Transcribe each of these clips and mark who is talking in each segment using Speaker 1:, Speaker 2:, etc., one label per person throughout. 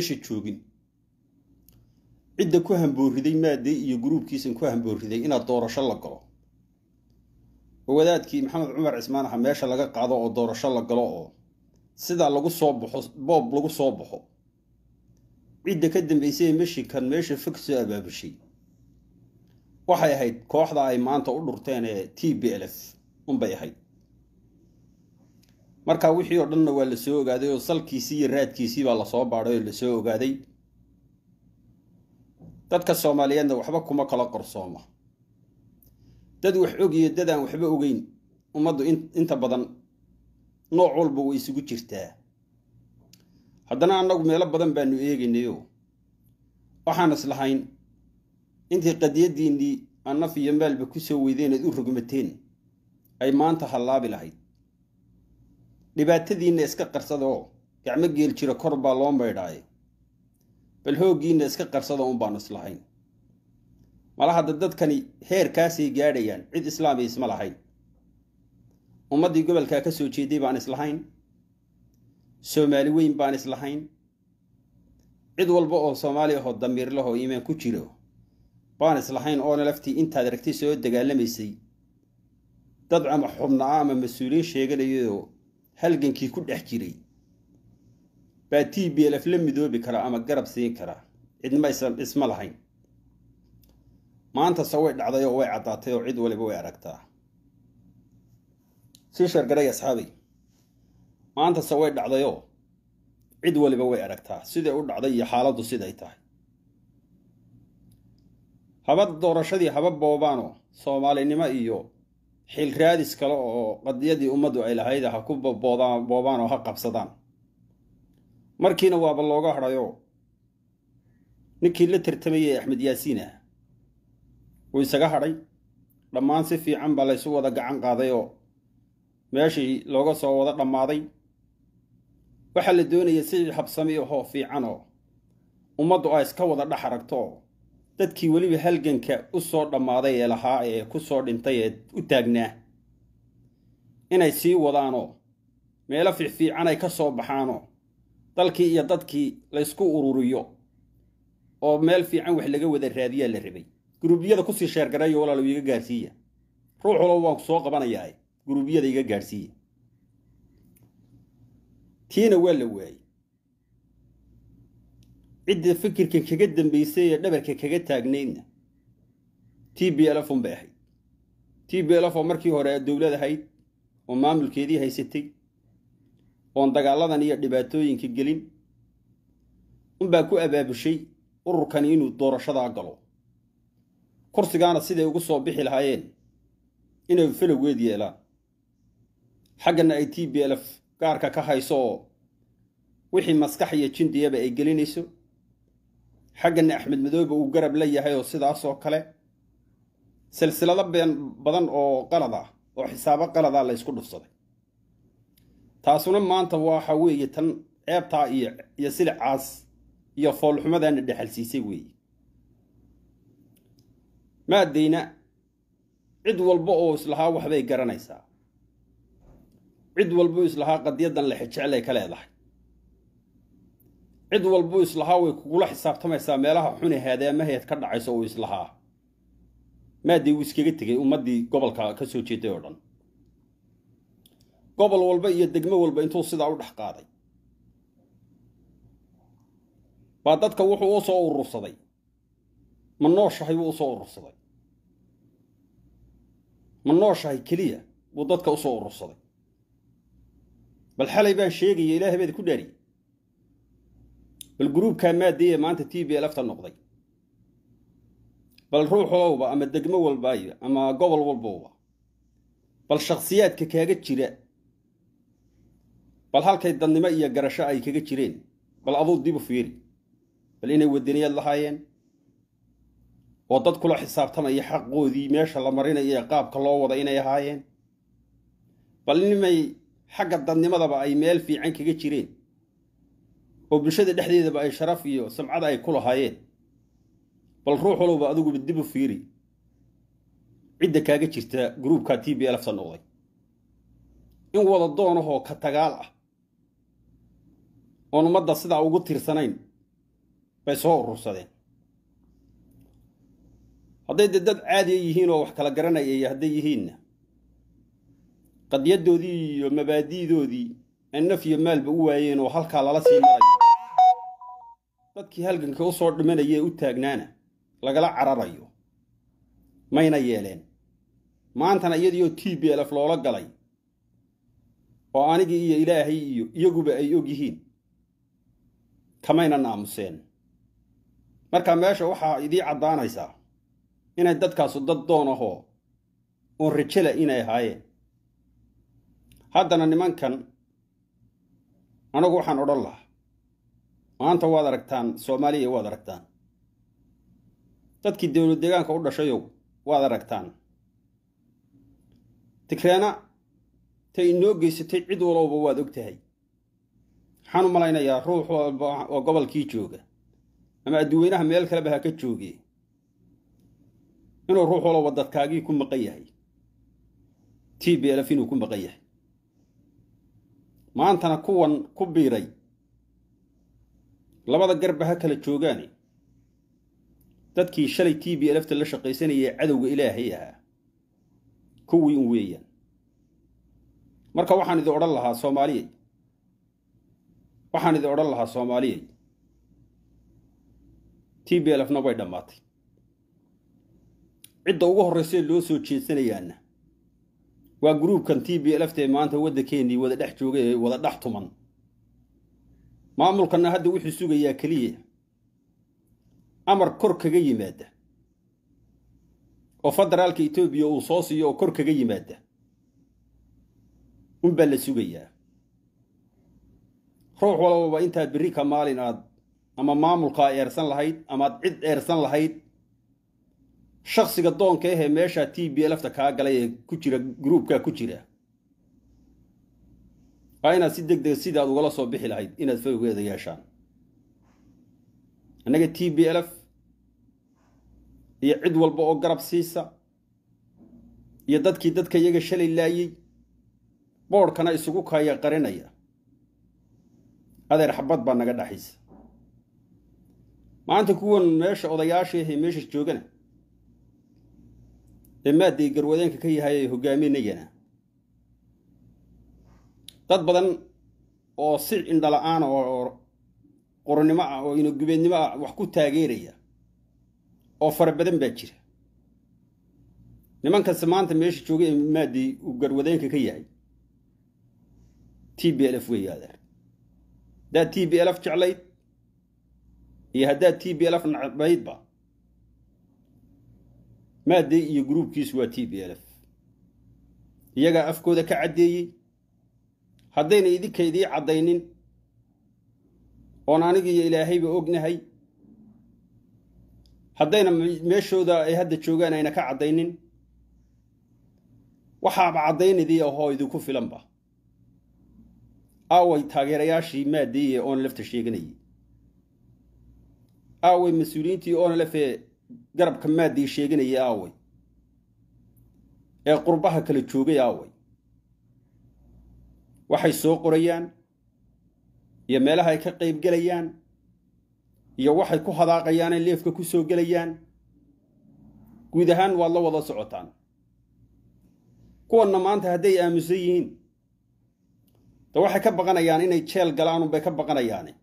Speaker 1: meesha joogin cidda ku hambooriday maadey iyo gruubkiisan ku hambooriday inaad doorasho la galo oo wadaadkii maxamed cumar cismaan aha meesha laga qaado oo doorasho la galo oo sidaa lagu soo baxo boob lagu soo baxo cidda ka dambeysay ee meshikan meesha fog soo abaabushay waxay ahayd kooxda ay maanta u dhurteen ee t b l f unbay ahayd marka wixii oo dhanna waa la soo ogaaday oo salkiisii iyo raadkiisii baa lasoo baadhay oo lasoo ogaaday dadka soomaaliyeedna waxba kuma kala qorsooma dad wax og iyo dad aan waxba ogeyn ummaddu inta badan nooc walba way isugu jirtaa haddana annagu meelo badan baanu eegaynayo waxaan islahayn intii qadiyaddiinnii annaf iyo maalba ku soo weydeen aad u rogmateen ay maanta hallaabi lahayd dhibaatadiinna iska qarsada oo gacmo geel jira kor baa loo maydhaaye bal hooggiinna iska qarsada un baanu islahayn mala hadda dadkani heerkaasay gaadhayaan cid islaamiya isma lahayn ummaddii gobolkaa ka soo jeeday baan islahayn soomaali weyn baan islahayn cid walba oo soomaali ahoo damiirlahoo iimaan ku jiro baan islahayn oona laftii intaad aragtay soo dagaalamaysay dad ama xubnaa ama mas-uuliyiin sheeganayoo halgankii ku dhex jiray baa t b lf la midoobi karaa ama garab siin karaa cidnima isma lahayn maantase way dhacday oo way caddaatay oo cid waliba way aragtaa sii shargaray asxaabay maantase way dhacdayoo cid waliba way aragtaa siday u dhacday iyo xaaladdu siday tahay haba doorashadii haba boobaanoo soomaalinimo iyo xil raadis kale oo qadiyadii ummaddu ay lahayd ha ku boobaan oo ha qabsadaan markiina waaba looga hadhayoo ninkii la tartamayay axmed yaasiin ah wuu isaga hadhay dhammaan si fiican baa laysu wada gacan qaaday oo meeshii looga soo wada dhammaaday waxaa la doonaya si habsami ahoo fiican oo ummaddu ay iska wada dhex aragto oo dadkii weliba halganka u soo dhammaaday ee lahaa ee ku soo dhintay ee u taagnaa inay sii wadaanoo meelo fiicfiican ay ka soo baxaanoo dalkii iyo dadkii laysku ururiyo oo meel fiican wax laga wada raadiyaa la rabay guruubyada kusii sheergarayo walaalow iga gaadhsiiya ruux walow waan ku soo qabanayaa guruubyada iga gaadhsiiya tiina waa la waayey cidda fikirka kaga dambaysay ee dhabarka kaga taagnaydna t b lf un bay ahayd t b lf oo markii hore dowlad ahayd oo maamulkeedii haysatay oon dagaaladan iyo dhibaatooyinka gelin unbaa ku abaabushay ururkani inuu doorashadaa galo kursigaana siday ugu soo bixi lahaayeen inay falowgeed yeelaan xaggana ay t b lf gaarka ka hayso oo wixii maskax iyo jindiyaba ay gelinayso xaggana axmed madoobe uu garab la yahay oo sidaasoo kale silsilado been badan oo qalad ah oo xisaabo qalada la ysku dhufsaday taasuna maanta waxa weeye tan ceebtaa iyo iyo silicaas iyo foolxumadaana dhexalsiisay weeye maadayna cid walba oo islahaa waxbay garanaysaa cid walbuu islahaa qadiyaddan la xijeclay ka leedahay cid walbuu islahaa way kugula xisaabtamaysaa meelaha xune haadaamaheed ka dhacayso uu islahaa maadday wuu iskaga tegay ummaddii gobolka ka soo jeeday oo dhan gobol walba iyo degmo walba intuu sidaa u dhex qaaday baa dadka wuxuu u soo urursaday ma nooshahay buu usoo urursaday ma nooshahay keliya buu dadka usoo urursaday bal xalay baan sheegaya ilaahay baad ku dhaariyey bal gruubkaa maadayee maanta t b lfta noqday bal ruux walowba ama degmo walbaayo ama gobol walbowba bal shakhsiyaadka kaaga jira bal halkay dadnimo iyo garasho ay kaga jireen bal aduu dib u fiiri bal inay wadaniyaad lahaayeen oo dad kula xisaabtamaya xaqoodii meesha la marinayo ee qaabka loo wada inay ahaayeen bal nimay xagga dadnimadaba ay meel fiican kaga jireen oo bulshada dhexdeedaba ay sharaf iyo samcada ay ku lahaayeen bal ruux walowba adiguba dib u fiiri cidda kaaga jirta gruubka t b lfta noqday in wada doonahoo ka tagaal ah oon ummadda sidaa ugu tirsanayn bay soo urursadeen hadday dee dad caadiya yihiin oo wax kala garanaya iyo hadday yihiinna qadyadoodii iyo mabaadi'doodii ay naf iyo maalba u waayeen oo halkaa lala sii marayo dadkii halganka u soo dhimanaya ee u taagnaana lagala cararayo mayna yeeleen maantana iyadiioo t b lf loola galay oo anigii iyo ilaahay iyo iyaguba ay og yihiin kamayna naamuseen marka meesha waxaa idii caddaanaysaa inay dadkaasu dad doon ahoo oon rajela inay ahaayeen haddana nimankan anagu waxaan odhan lahaa maanta waad aragtaan soomaaliya waad aragtaan dadkii dowlad deegaanka u dhashayow waad aragtaan tigreena tay inoo geysatay cid walowba waad og tahay waxaan u malaynayaa ruux walba oo gobolkii jooga ama adduweynaha meel kaleba ha ka jooge inuu ruux walowba dadkaagii ku maqan yahay t b lf inuu ku maqan yahay maantana kuwan ku biiray labada garba ha kala joogaane dadkii shalay t b lfta la shaqaysanayay cadowga ilaahay ahaa kuwii un weeyaan marka waxaan idin odhan lahaa soomaaliyey waxaan idin odhan lahaa soomaaliyey t b lfna way dhammaatay cidda ugu horraysee loo soo jeedsanayaana waa gruubkan t b lfta ee maanta waddankeenii wada dhex jooga ee wada dhex tuman maamulkanna hadda wuxuu sugayaa keliya amar kor kaga yimaada oo federaalka etoobiya uu soo siiyo oo kor kaga yimaada unbaa la sugayaa ruux walbaba intaad berri ka maalin aad ama maamulkaa eersan lahayd amaad cid eersan lahayd shaksiga doonka ahee meeshaa t b lfta kaa galay ee ku jira gruubkaa ku jira waa inaad si deg dega sidaad ugala soo bixi lahayd inaad fawgeeda yeeshaan annaga t b lf iyo cid walba oo garab siisa iyo dadkii dadka iyaga shalay laayey boodhkana isugu kaya qarinaya adeer xabad baa naga dhaxaysa maanta kuwan meesha odayaashii ahee meesha joogana ee maadday garwadeenka ka yahay ee hogaaminayana dad badan oo si indhala-aan oo qoronnimo ah oo inagubeednimo ah wax ku taageeraya oo fara badan baa jira nimankasi maanta meesha jooga ee maadday uu garwadeenka ka yahay t b lf weeye adeer haddaad t b lf jeclayd iyo haddaad t b lf nacbaydba maadday iyo gruubkiisu waa t b lf iyagaa afkooda ka caddeeyey haddayna idinka idii caddaynin oon aniga iyo ilaahayba ognahay haddayna meeshooda ay hadda joogaan ayna ka caddaynin waxaaba caddaynidii ahoo idinku filanba aaway taageerayaashii maadday ee oona lafta sheeganayay aaway mas-uuliyiintii oona lafee garabka maadday sheeganayay aaway ee qurbaha kala joogay aaway waxay soo qorayaan iyo meelaha ay ka qayb gelayaan iyo waxay ku hadaaqayaan ay leefka ku soo gelayaan guud ahaan waad la wada socotaan kuwanna maanta hadday aamusan yihiin de waxay ka baqanayaan inay jeel galaan unbay ka baqanayaane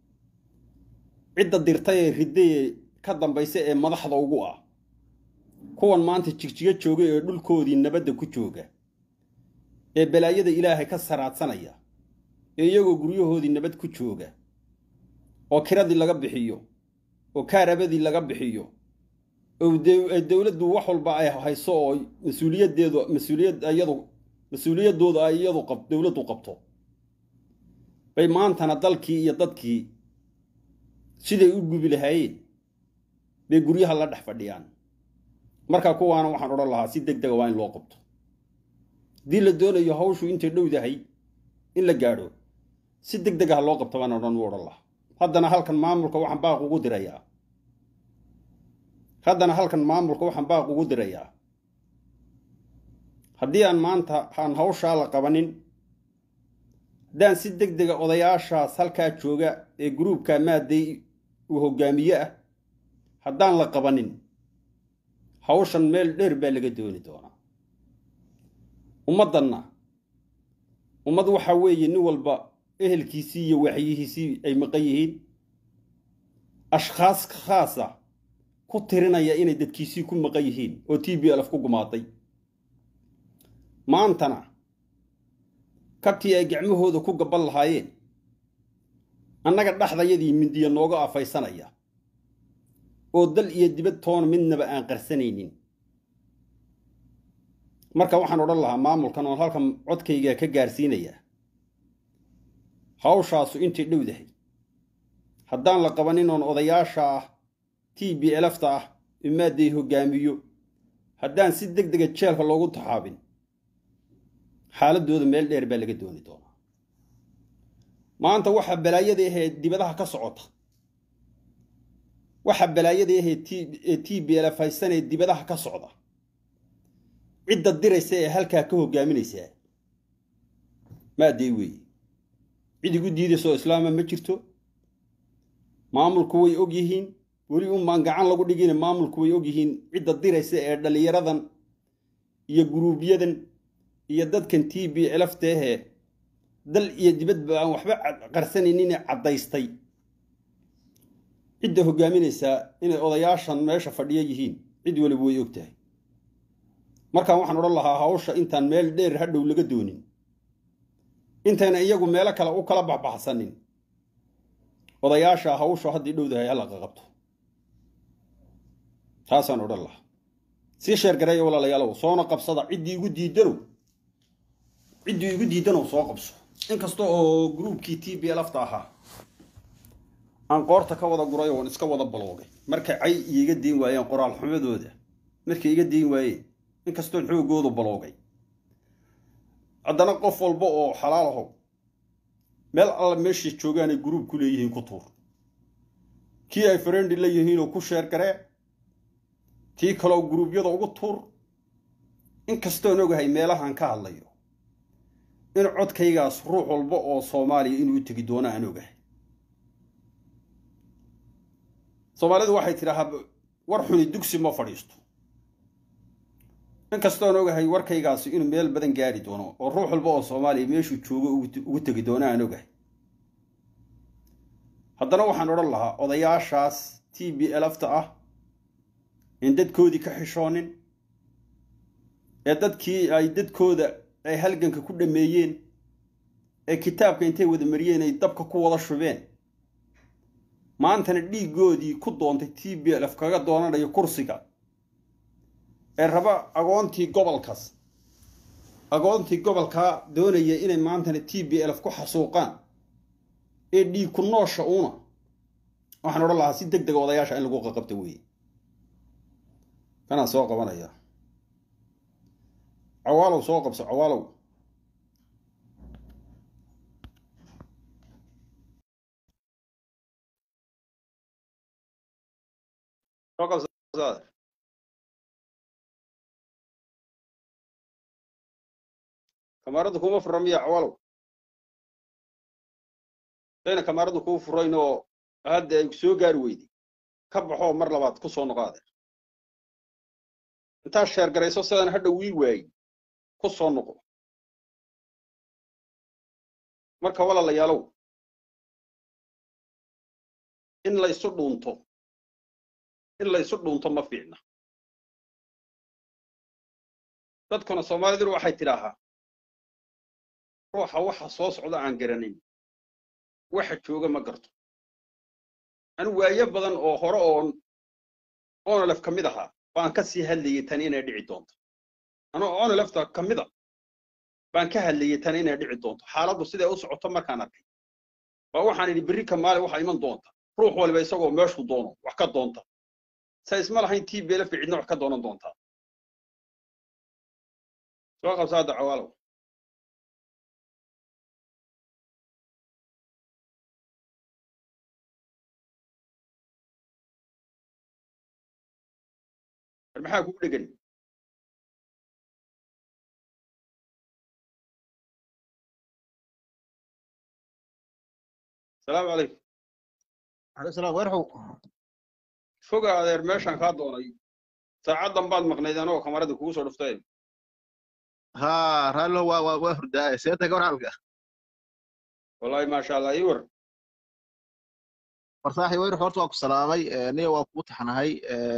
Speaker 1: cidda dirtay ee ridday ee ka dambaysa ee madaxda ugu ah kuwan maanta jigjigo jooga ee dhulkoodii nabadda ku jooga ee balaayada ilaahay ka saraadsanaya ee iyagoo guryahoodii nabad ku jooga oo kiradii laga bixiyo oo kaarabadii laga bixiyo oo dowladdu wax walba ay hayso oo mas-uuliyaddeedu mas-uuliyad iyadu mas-uuliyaddooda ay iyadu qab dowladdu qabto bay maantana dalkii iyo dadkii siday u gubi lahaayeen bay guryaha la dhex fadhiyaan marka kuwaana waxaan odhan lahaa si deg dega waa in loo qabto haddii la doonayo hawshu intay dhowdahay in la gaadho si deg deg ah loo qabto baan odhan u odhan lahaa haddana halkan maamulka waxaan baaq ugu dirayaa haddana halkan maamulka waxaan baaq ugu dirayaa haddii aan maanta aan hawshaa la qabanin haddaan si deg dega odayaashaas halkaa jooga ee gruubka maadday uu hoggaamiye ah haddaan la qabanin hawshan meel dheer baa laga dooni doonaa ummaddanna ummad waxaa weeye nin walba ehelkiisii iyo waxyihiisii ay maqan yihiin ashkhaas khaasa ku tirinaya inay dadkiisii ku maqan yihiin oo t b lf ku gumaaday maantana kabtii ay gacmahooda ku gabban lahaayeen annaga dhexdayadii mindiya nooga afaysanaya oo dal iyo dibad toona midnaba aan qarsanaynin marka waxaan odhan lahaa maamulkan oon halkan codkayga ka gaarsiinayaa hawshaasu intay dhowdahay haddaan la qabanin oon odayaasha ah t b elfta ah imaadday hoggaamiyo haddaan si deg dega jeelka loogu taxaabin xaaladooda meel dheer baa laga dooni doonaa maanta waxaa balaayada ahee dibadaha ka socota waxaa balaayada ahee t b lf haysanee dibadaha ka socda cidda diraysa ee halkaa ka hoggaaminaysaa maadday weeye cid igu diidaysaoo islaama ma jirto maamulku way og yihiin weli unbaan gacan lagu dhigina maamulku way og yihiin cidda diraysa ee dhallinyaradan iyo guruubyadan iyo dadkan t b elafteehee dal iyo dibadba aan waxba qarsanaynin caddaystay cidda hoggaaminaysaa inay odayaashan meesha fadhiyo yihiin cid waliba way og tahay markaan waxaan odhan lahaa hawsha intaan meel dheer hadhow laga doonin intayna iyagu meelo kale u kala baxbaxsanin odayaasha hawsha haddii dhowdahay hala qaqabto taasaan odhan lahaa sii sheergareeya walaalayaalow soona qabsada ciddii igu diidanow ciddii igu diidanow soo qabso inkasta oo gruubkii t b lafta ahaa aan qoorta ka wada guray oon iska wada baloogay markay cay iiga diin waayeen qoraal xumadooda markay iga diin waayeen inkastoon xoogoodu baloogay haddana qof walba oo xalaal ahow meel alla meeshay joogaanay gruub ku leeyihiin ku tuur kii ay farendi la yihiinoo ku sheergaree kii kaloo gruubyada ugu tuur inkastoon ogahay meelahaan ka hadlayo in codkaygaas ruux walba oo soomaaliya inuu u tegi doono aan ogahay soomaalidu waxay tidhaahaa war xuni dugsi ma fadhiisto inkastoon ogahay warkaygaasi inuu meel badan gaari doono oo ruux walba oo soomaaliya meeshuu joogo ugu tegi doono aan ogahay haddana waxaan odhan lahaa odayaashaas t b elafta ah in dadkoodii ka xishoonin ee dadkii ay dadkooda ay halganka ku dhammeeyeen ee kitaabka intay wada mariyeen ay dabka ku wada shubeen maantana dhiiggoodii ku doontay t b lf kaga doonanayo kursiga ee raba agoontii gobolkaas agoontii gobolkaa doonaya inay maantana t b lf ku xasuuqaan ee dhiig ku noosha uuna waxaan odhan lahaa si deg dega odayaasha in lagu qaqabta weeye kanaa soo qabanaya cawaalow soo qabso cawaalow soo qabso kamaaradu kuma fura miya cawaalow dayna kamaaradu kuu furayn oo hadda ay soo gaari weyday ka baxoo mar labaad ku soo noqaade intaa sheergarayso sidaan hadha wii waayi ku soo noqo marka walaalayaalow in laysu dhuunto in laysu dhuunto ma fiicna dadkuna soomaaliduna waxay tidhaahaa ruuxa waxa soo socda aan garanin waxa jooga ma garto anu waayo badan oo hore oon onolef ka mid ahaa baan ka sii hadlayay tan inay dhici doonto anoo onolefta ka mida baan ka hadlayay tan inay dhici doonto xaaladdu siday u socoto markaan arkay baa waxaan idhi berri ka maali waxa iman doonta ruux waliba isagoo meeshuu doono wax ka doonta sa isma lahayn tii beelafka cidna wax ka doonan doontaa soo qabsa hadda cawaalow maxaa kugu dhegan asalaamu calaykum
Speaker 2: عليه السلام ويرحو
Speaker 1: foga adeer meeshaan kaa doonay saacaddan baad maqnayd anoo kamarada kugu soo dhuftay
Speaker 2: ها رالو وا وا وا هرداي سيرتا كور حالك
Speaker 1: wallaahi maasha allah ii war
Speaker 2: farsaxi wayr horta waa ku salaamay niyo waa kuu taxnahay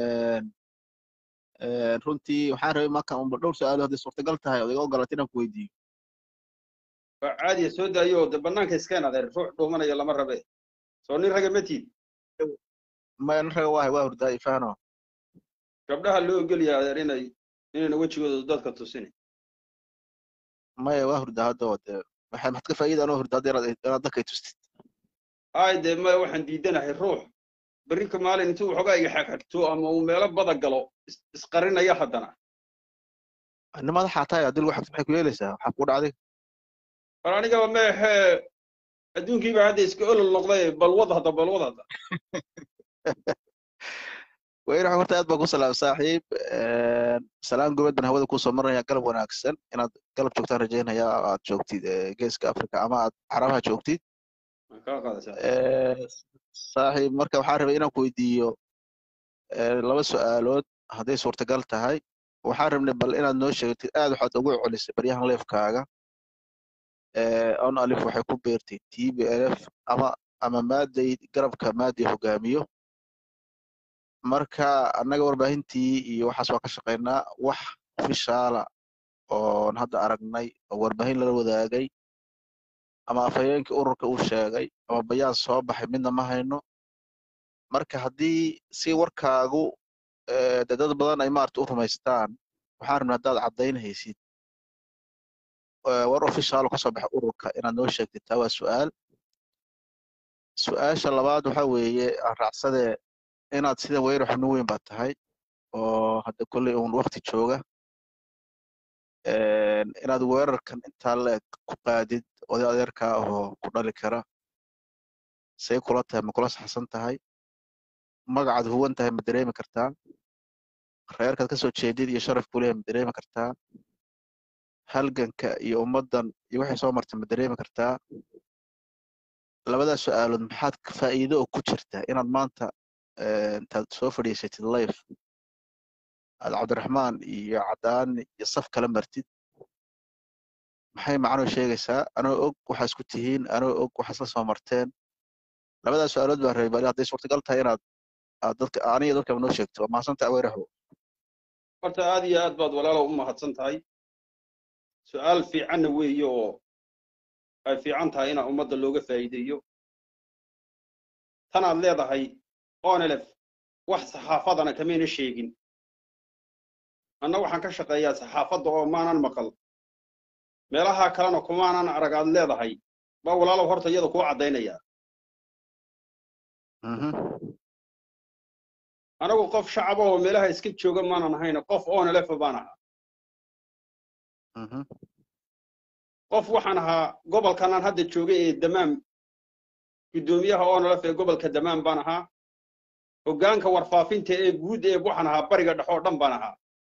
Speaker 2: runtii waxaan rabay marka unba dhowr su-aalo hadday suurtagal tahay ood iga ogolaatay inaan ku weydiiyo
Speaker 1: waa caadiya soo daayo de bannaanka iskeen adeer ruux dhuumanaya lama rabe soo nin raga ma tiid
Speaker 2: maya nin raga waahay waa hurdaay fahno
Speaker 1: gabdhaha loo ogolaya adeer inay inayna wejigooda dadka tusin
Speaker 2: maya waa hurdaa hadda oo dee waxay maxad ka faa'iida anoo hurda hadda inaad inaad dadkay tustid
Speaker 1: ay dee maya waxaan diidanahay ruux berrinka maalin intuu waxoogaa iga xagxagto ama uu meelo bada galo is- isqarinaya haddana
Speaker 2: nin madaxaa tahay haddii lagu xagto maxay ku yeelaysaa waxaa kuu dhacday
Speaker 1: war anigaba meexee adduunkiiba hadda iska olol noqday balwad hadda balwad hadda
Speaker 2: wayr horta aad baa ku salaam saaxiib salaan gobad baan hawada kusoo marnaya galab wanaagsan inaad galab joogtaan rajaynaya aad joogtid eh, geeska africa ama aad carabaha joogtid
Speaker 1: waan kaa qaadaysaa
Speaker 2: Eh, saaxiib marka waxaan rabay inaan ku weydiiyo eh, laba su-aalood hadday suurtagal tahay waxaan rabnay bal inaad noo sheegtid aad waxaad ugu celisay baryahan leefkaaga on alif waxay ku beertay t b l f ama ama maaday garabka maaday hogaamiyo marka annaga warbaahintii iyo waxaas waa ka shaqaynaa wax ofishaala oon hadda aragnay oo warbaahin lala wadaagay ama afhayeenkii ururka uu sheegay ama bayaan soo baxay midna ma hayno marka haddii si warkaagu eh, dee dad badan ay maarata u rumaystaan waxaan rabnaa haddaad caddaynhaysid eh, war ofishaal oo kasoo baxay ururka inaad noo sheegtid taa waa su-aal su-aasha labaad waxa weeye aan raacsadee inaad sida weyr xubno weyn baad tahay oo hadda kolley uun wakti jooga een, inaad weerarkan intaa leeg ku qaadid oday adeerkaa ahoo ku dhali kara say kula tahay ma kula saxsan tahay magacaad huwan tahay ma dareemi kartaa reerkaad ka soo jeedid iyo sharaf kuleeyahay ma dareemi kartaa halganka iyo ummaddan iyo waxay soo martay ma dareemi kartaa labadaas su-aalood maxaad ka faa'iido oo ku jirta inaad maanta eh, intaad soo fadhiisatid life aad cabdiraxmaan iyo cadaani iyo saf kala martid maxay macnuu sheegaysaa anoo og waxaa isku tihiin anoo og waxaa isla soo marteen labadaas su-aalood baan rabay bali hadday suurtagal tahay inaad aad dadka aniga dadkaba noo sheegto waa mahadsantahay aweeraho
Speaker 1: horta aad iyo aad baad walaalow u mahadsan tahay su-aal fiicanna weeye oo ay fiican tahay inaa ummadda looga faa'iideeyo tanaad leedahay onelef wax saxaafadana kamayna sheegin anna waxaan ka shaqeeyaa saxaafadda oo maanan maqal meelaha kalena kumaanan arag aad leedahay baa walaalow horta iyada kuu caddaynaya anagu qof shacaba oo meelaha iska jooga maanan ahayna qof onelefa baan ahaa qof waxaan ahaa gobolkanaan hadda joogay ee damaam guddoomiyaha onelef ee gobolka damaam baan ahaa hoggaanka warfaafinta ee guud ee waxaan ahaa bariga dhex oo dhan baan ahaa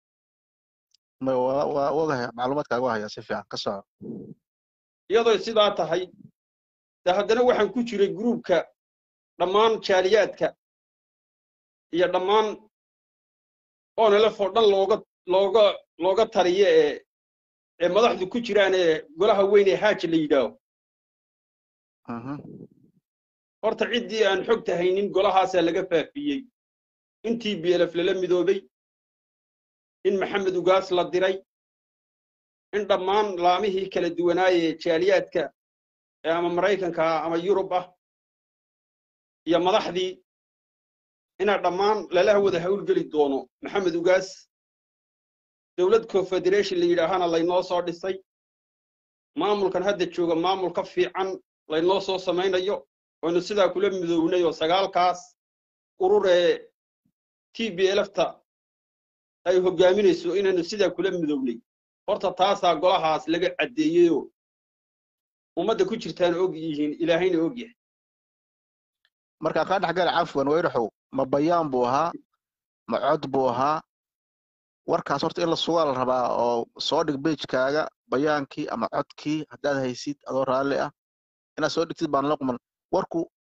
Speaker 2: waa ogahay macluumaadkaaga waa hayaa si fiican ka soco
Speaker 1: iyadoo sidaa tahay de haddana waxaan ku jiray gruubka dhammaan jaaliyaadka iyo dhammaan onelef oo dhan looga looga looga taliyo ee ee madaxdu ku jiraan ee golaha weyn ee haaji la yidhaaho horta ciddii aan xogta haynin golahaasaa laga faafiyey intii bielef lala midoobay in maxamed ugaas la diray in dhammaan laamihii kala duwanaayee jaaliyaadka ee ama maraykanka ah ama yurub ah iyo madaxdii inaa dhammaan lala wada hawlgeli doono maxamed ugaas dowlad confederation la yidhaahana laynoo soo dhisay maamulkan hadda jooga maamul ka fiican laynoo soo samaynayo oynu sidaa kula midownay oo sagaalkaas urur ee t b lfta ay hoggaaminayso inaynu sidaa kula midownay horta taasaa golahaas laga caddeeyeyoo ummadda ku jirtaana og yihiin ilaahayna og yahay
Speaker 2: marka kaa dhexgala cafwan weyraxow ma bayaan buu ahaa ma cod buu ahaa warkaas horta in la sugaa la rabaa oo soo dhig beijkaaga bayaankii ama codkii haddaad haysid adoo raalli ah inaad soo dhigtid baan la quman warku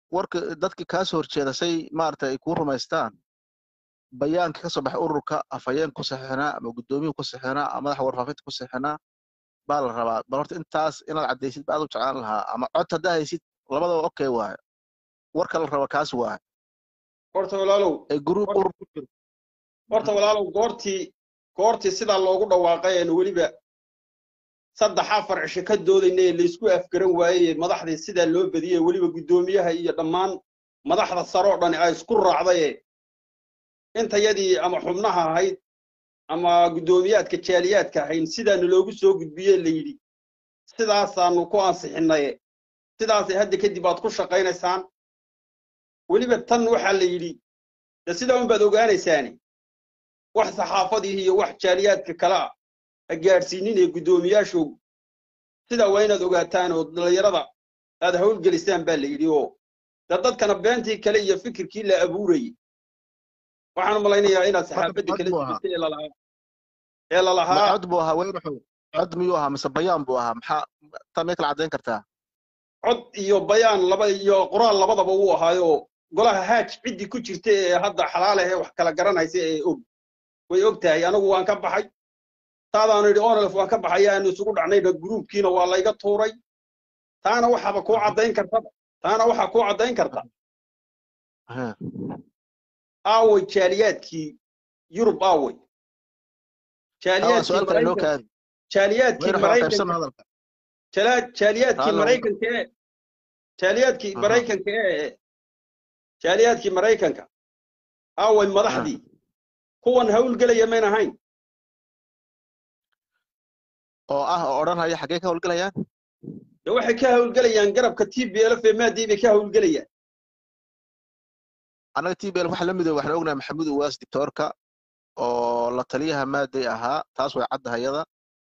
Speaker 2: warka dadkii kaa soo horjeeda say maaragtay ay kuu rumaystaan bayaankii ka soo baxay ururka afhayeen ku saxinaa ama guddoomiyuhu ku saxinaa ama madaxa warfaafinta ku saxinaa baa la rabaa bal horta intaas inaad caddaysid ba aad u jeclaan lahaa ama cod haddaa haysid labadaba okay waayo warka la raba kaas waayo
Speaker 1: horta walaalow
Speaker 2: ee gruub urur ku jiro
Speaker 1: horta walaalow goortii goortii sidaa loogu dhawaaqay eenu weliba saddex afar cisho ka doodayna ee laysku afgaran waayey madaxdii sidaa loo badiyey weliba guddoomiyaha iyo dhammaan madaxda sare oo dhani ay isku raacdaye intayadii ama xubnaha ahayd ama guddoomiyaadka jaaliyaadka ahayn sidaanu loogu soo gudbiyey la yidhi sidaasaanu ku ansixinaye sidaasay hadda kadib aad ku shaqaynaysaan weliba tan waxaa la yidhi de sidaa unbaad ogaanaysaani wax saxaafadii iyo wax jaaliyaadka kale ah ha gaadhsiinin ee guddoomiyaashoogu sidaa waa inaad ogaataan oo dhallinyarada aad hawlgelisaan baa la yidhi oo de dadkana beentii kale iyo fikirkii la abuurayey waxaan malaynayaa inaad saxaafadda kala jirta ee lalahaa ee
Speaker 2: ma
Speaker 1: lalahaa
Speaker 2: cod buu ahaa weynaxow cod miyuu ahaa mise bayaan buu ahaa maxaa taa may kala caddayn kartaa
Speaker 1: cod iyo bayaan laba iyo qoraal labadaba uu ahaayo golaha haaj ciddii ku jirta ee hadda xalaal ahee wax kala garanaysa ee og way og tahay anigu waan ka baxay taadaanu yidhi onolef waan ka baxay aanu isugu dhacnayna gruubkiina waa layga tuuray taana waxaaba kuu caddayn kartaba taana waxaa kuu caddayn karta
Speaker 2: Aha.
Speaker 1: aaway jaaliyaadkii yurub aaway
Speaker 2: Taa waa
Speaker 1: jaaliyaadkii
Speaker 2: su-aal kale inoo
Speaker 1: maraykan
Speaker 2: kaadi
Speaker 1: jaaliyaadkii
Speaker 2: weynaxow qaybsan
Speaker 1: maraykanka
Speaker 2: hadalka
Speaker 1: jala- jaaliyaadkii
Speaker 2: Halo.
Speaker 1: maraykanka ee jaaliyaadkii
Speaker 2: Aha.
Speaker 1: maraykanka ee jaaliyaadkii maraykanka aaway madaxdii kuwan hawlgelaya mayn ahayn
Speaker 2: oo ah oo odhanaya xaggee ka howlgelayaan
Speaker 1: de waxay ka hawlgelayaan garabka t b lf ee maadii bay ka hawlgelayaan
Speaker 2: annaga t b l waxa la midooba waxaan ognahay maxamuud uwaas dictoorka oo la taliyaha maaday ahaa taas way caddahayada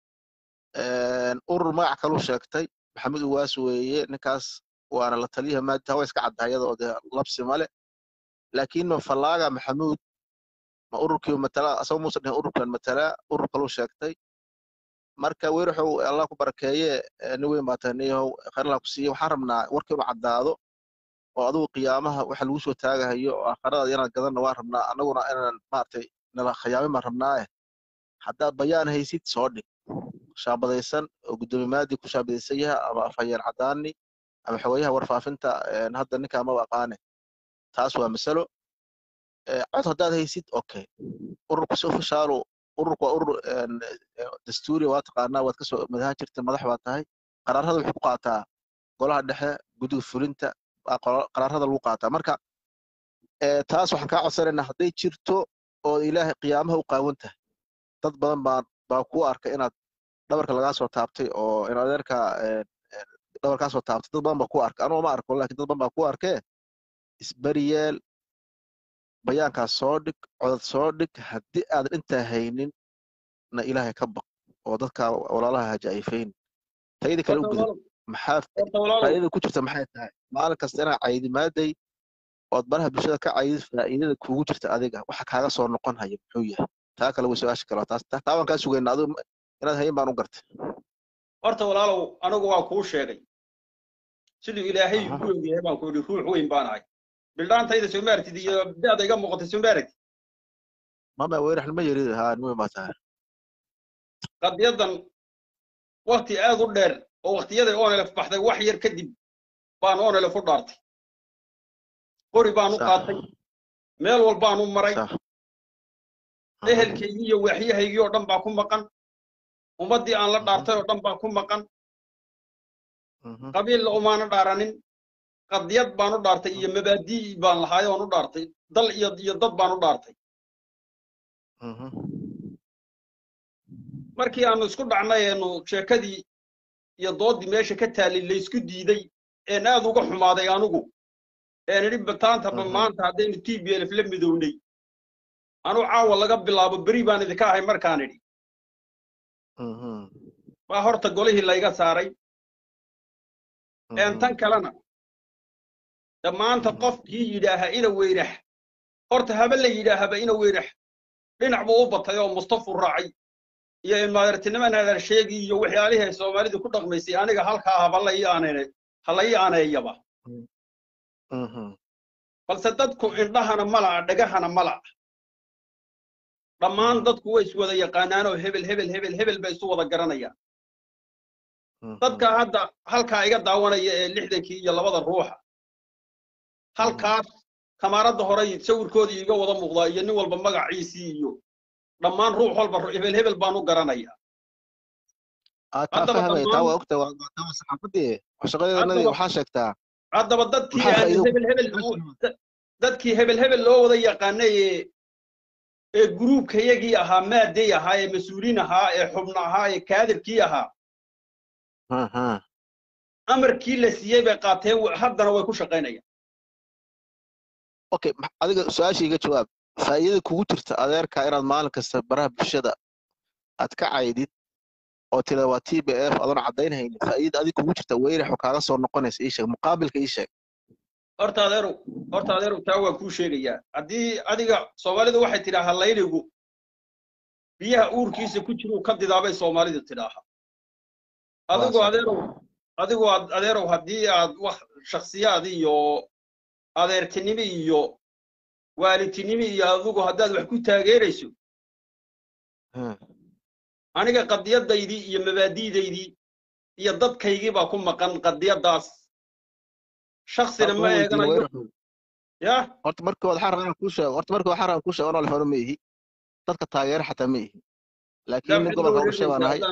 Speaker 2: urur magac kaluu sheegtay maxamuud uwaas weeye ninkaas waana la taliyaha maadi taa way iska caddahayada oo dee labsi male laakiin ma fallaaga maxamuud ma ururkii matala asagoo muusan dhihin ururkan matala urur kaluu sheegtay marka weeraxow allah ku barakeeye eh, nin weyn baa tahay niyahow khayr allah ku siiye waxaan rabnaa warka inuu caddaado oo adigu qiyaamaha waxa lagu soo taagahayo oo aakhirada inaan gadanna waan rabnaa annaguna inaan maaragtay nala khiyaamin baan rabnaaye haddaad bayaan haysid soo dhig shaabadaysan oo guddoomiye maadi ku shaabadaysan yaha ama afhayeen caddaani ama xogeyaha warfaafinta een, hadda ninkaa maba aqaane taas waa masalo Eh, cod haddaad haysid okay ururku si ofishaalu ururku waa urur een, eh, dastuuri waa taqaanaa waad kasoo madaha jirta madax baa tahay qaraarada wuxuu ku qaataa golaha dhexe guddiga fulinta baa qora- qaraarada lagu qaataa marka eh, taas waxaan kaa codsanaynaa hadday jirto oo ilaahay qiyaamaha u qaawan tahay dad badan baa baa ku arka inaad dhabarka lagaa soo taabtay oo in adeerka eh, eh, dhabar kaa soo taabtay dad badan baa ku arka anugu ma arko laakiin dad badan baa ku arkee isbariyeel bayaankaas soo dhig codad soo dhig haddii aadan intaa haynin na ilaahay ka baq oo dadka walaalaha hajaayfayn tayada kale u
Speaker 1: horta
Speaker 2: gudub
Speaker 1: walaalow
Speaker 2: maxaa
Speaker 1: horta walaalow
Speaker 2: faa'iidada ku jirta maxay tahay maalin kasta inaad caydi maaday ood baraha bulshada ka caydid faa'iidada kuugu jirta adiga waxa kaaga soo noqon haya muxuu yahay taa kale way su-aasha kale waa taas taa taa waan kaa sugayna adigu ma- inaad hayin baan u gartay
Speaker 1: horta walaalow anigu waa kuu sheegay siduu ilaahay
Speaker 2: Aha.
Speaker 1: igu ogyahay baan ku yidhi ruux weyn baan ahay bildhaantayda soo maartid iyo da-da iga muuqatay soo maaragtid
Speaker 2: mama weerax nima yerid haa niweyn baa tahay
Speaker 1: qadiyadan wakti aad u dheer oo waktiyaday onelef baxday wax yar kadib baan onelef u dhaartay qori baan u
Speaker 2: Sax.
Speaker 1: qaatay meel walbaan u maray
Speaker 2: sax
Speaker 1: ehelkaygii iyo waaxyahaygii oo dhan baa ku maqan ummaddii aan la dhaartay oo dhan baa ku maqan
Speaker 2: Mhm.
Speaker 1: qabiilla umaana dhaaranin qadiyad baan u dhaartay iyo mabaadii baan lahaay oon u dhaartay dal iyo iyo dad baan u dhaartay
Speaker 2: Mhm.
Speaker 1: markii aanu isku dhacnay eenu sheekadii iyo doodii meesha ka taallay laysku diiday een aad uga xumaaday anigu een idhi bataantaba
Speaker 2: Mhm.
Speaker 1: maanta haddaynu t b lf la midownay anuu caawa laga bilaabo beri baan idinka ahay markaan idhi
Speaker 2: Mhm.
Speaker 1: baa horta golihii layga saaray een
Speaker 2: Mhm.
Speaker 1: tan kalena de maanta
Speaker 2: Mhm.
Speaker 1: qofkii yidhaaha ina weynax horta haba la yidhaahaba ina weynax dhinac buu u batay oo mustafu raacay iyo ilmaadeertiniman hadal sheegi iyo waxyaalihii ay soomaalidu ku dhaqmaysay aniga halkaa haba la ii aaneene ha la ii aaneeyaba
Speaker 2: Mhm.
Speaker 1: balse dadku indhahana ma la'a dhagahana ma la'a dhammaan dadku way is wada yaqaanaanoo hebel hebel hebel hebel bay isu wada garanayaan
Speaker 2: Mhm.
Speaker 1: dadka hadda halkaa iga daawanaya ee lixdankii iyo labada ruuxa halkaas kamaaradda hore sawirkoodii iga wada muuqdaa iyo nin walba magaciisii iyo dhammaan ruux walba ru- hebel hebel baan u garanayaa
Speaker 2: Ah, taa
Speaker 1: haddaba
Speaker 2: fahmaya taa
Speaker 1: dhammaan-
Speaker 2: waa ogta waa waa- taa waa saxaafadii shaqadeedana
Speaker 1: Haddaba-
Speaker 2: waxaa sheegtaa
Speaker 1: haddaba dadkii
Speaker 2: Maxaa
Speaker 1: aan
Speaker 2: faa'iido-
Speaker 1: hebel hebel da- dadkii hebel hebel loo wada yaqaanay ee ee gruubkayagii ahaa maaday ahaa ee mas-uuliin ahaa ee xubno ahaa ee kaadirkii ahaa
Speaker 2: Aha.
Speaker 1: amarkii la siiyey bay qaateen wa- haddana way ku shaqaynayaan
Speaker 2: okay ma- adiga su-aasha iga jawaab faa'iidada kugu jirta adeerka inaad maalin kasta baraha bulshada aad ka caydid oo tira waa t b f adoon caddaynhaynin faa'iidada adiga kugu jirta weyraxo kaaga soo noqonaysa ii sheeg muqaabilka ii sheeg
Speaker 1: horta adeerow horta adeerow taa waa kuu sheegayaa haddii adiga soomaalidu waxay tidhaahaa layligu biyaha uurkiisa ku jiruu ka didaabay soomaalidu tidhaahaa adigu
Speaker 2: sax.
Speaker 1: adeerow adigu ad- adeerow haddii aad wax shakhsiyaad iyo adeertinimo iyo waalidtinimo iyo adigu haddaad wax ku taageerayso
Speaker 2: Hmm.
Speaker 1: aniga qadiyadaydii iyo mabaadi'daydii iyo dadkaygii baa ku maqan qadiyadaas shaksina
Speaker 2: Horta
Speaker 1: ma
Speaker 2: ma weydiin
Speaker 1: eeganayo
Speaker 2: weyraxow.
Speaker 1: ya
Speaker 2: horta markii waxaa rabaa inaan kuu sheego horta markii waxaa rabaa kuu sheego anoo lefano ma ihi dadka taageera xataa ma ihi laakiin nin gobolka urshe baan ahay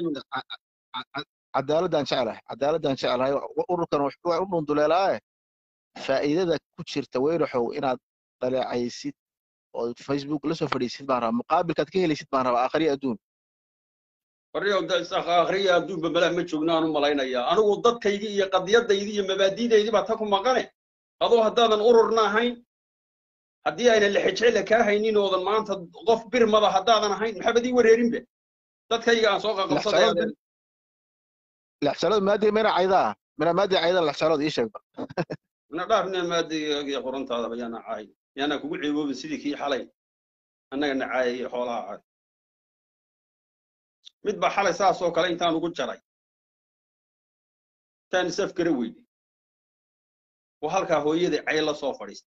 Speaker 2: cadaaladaan jeclahay cadaaladaan jeclahay ururkan waa u dhunduleelaaye faa'iidada ku jirta weyraxow inaad dhaleecaysid oo facebook la soo fadhiisid baan rabaa muqaabilkaad ka helaysid baan rabaa aakhriya adduun
Speaker 1: warriyow da is akhriya adduunba malaa ma joogna aan u malaynayaa anigu dadkaydii iyo qadiyadaydii iyo mabaadi'daydii baa ta ku maqane adoo haddaadan ururna ahayn haddii aynan lexejecla kaa haynin oodan maanta qof birmada haddaadan ahayn maxabad ii wareerinba dadkayga aan soo qaqabsaday
Speaker 2: Lexjeclada- lexjeclada maadi mina caydaa mina maadi caydaa lexjeclada ii sheegba
Speaker 1: na dhaafne maadiga qorantaadaba yaana caay yaana kugu ceeboobin sidii kii xalay annaga na caayay xoolaha caay mid baa xalay saas oo kale intaan ugu jaray intaan isaf gara weynay oo halkaa hooyadai cay la soo fadhiistay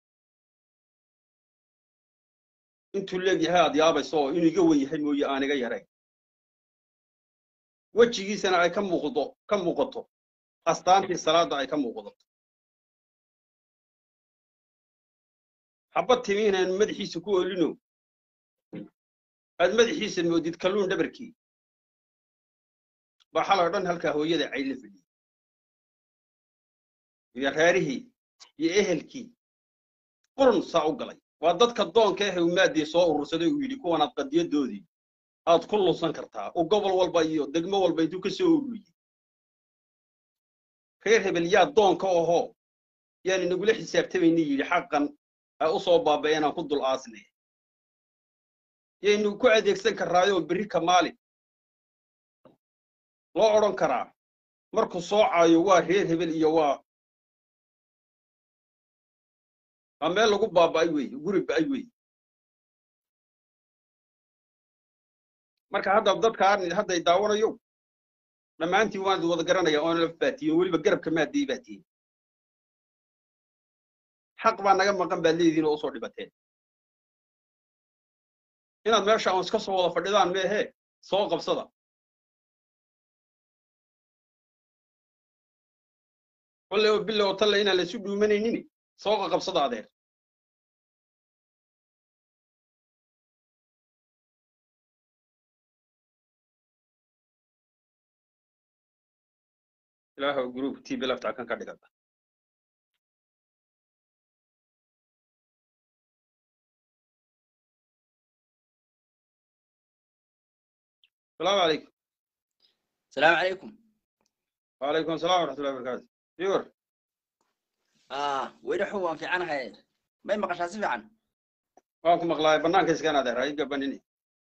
Speaker 1: intuu leegyahay aad yaabayso oo inuu iga wen yahay mooye aan iga yarayn wejigiisana ay ka muuqdo ka muuqato astaantii salaadda ay ka muuqdato xabad timiin aan madaxiisa ku olino aad madaxiisa moodid kalluun dhabarkii baa xalay o dhan halkaa hooyada cay la fadhiyey iyo reerihii iyo ehelkii qurun saa u galay waa dadka doonka ah uu maadii soo urursaday uu yidhi kuwanaad qadiyadoodii aad ku lunsan kartaa uu gobol walba iyo degmo walba intuu ka soo ururiyey reer hebel yaa doonka ahoo yaan inagula xisaabtamayni yidhi xaqan ay u soo baaba'een aan ku dul aasnay yaynu ku adeegsan karraayoo berri ka maalin loo odhan karaa markuu soo caayo waa reer hebel iyo waa waa meel lagu baaba'ay weeye guri ba'ay weeye marka hadda dadkaan hadday daawanayo dhammaantiin waan wada garanaya oona laf baatiyen weliba garabka maadii baatiyen xaq baa naga maqan baad leedihiin oo usoo dhibateen inaad meesha aan iska soo wada fadhidaan meehe soo qabsada walle oo bille oo talle inaan laysu dhuumanaynin soo qaqabsada adeer ilaahow group tv laftaa kan ka dhigata السلام عليكم
Speaker 3: السلام عليكم
Speaker 1: وعليكم السلام ورحمة الله وبركاته يور
Speaker 3: اه وين حوان في عنها هاي ما يمقش في عن
Speaker 1: واكم مقلاي بنان كيس كان هذا رايق بنيني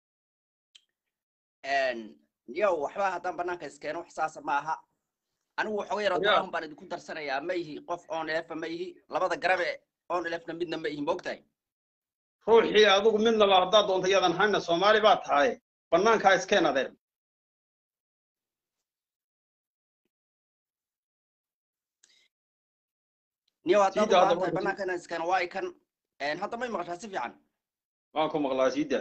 Speaker 3: ان يو وحبا هدان بنانك اسكينو حساسا maaha anigu waxa weeyara
Speaker 1: Yeah.
Speaker 3: doon baan idinku darsanayaa ma ihi qof oon elef ma ihi labada garabe oon elefna midna ma ihi moogtahay
Speaker 1: ruuxii adigu midna la haddaad doonta yadan hayna soomaali baa tahay banaankaa iskeen adeer
Speaker 3: niyo haddaad u
Speaker 1: Siida hadda
Speaker 3: baahan tahay
Speaker 1: marka-
Speaker 3: bannaanka inaan iskana waa kan Een, hadda may maqashaa si fiican
Speaker 1: waan ku maqlaa siida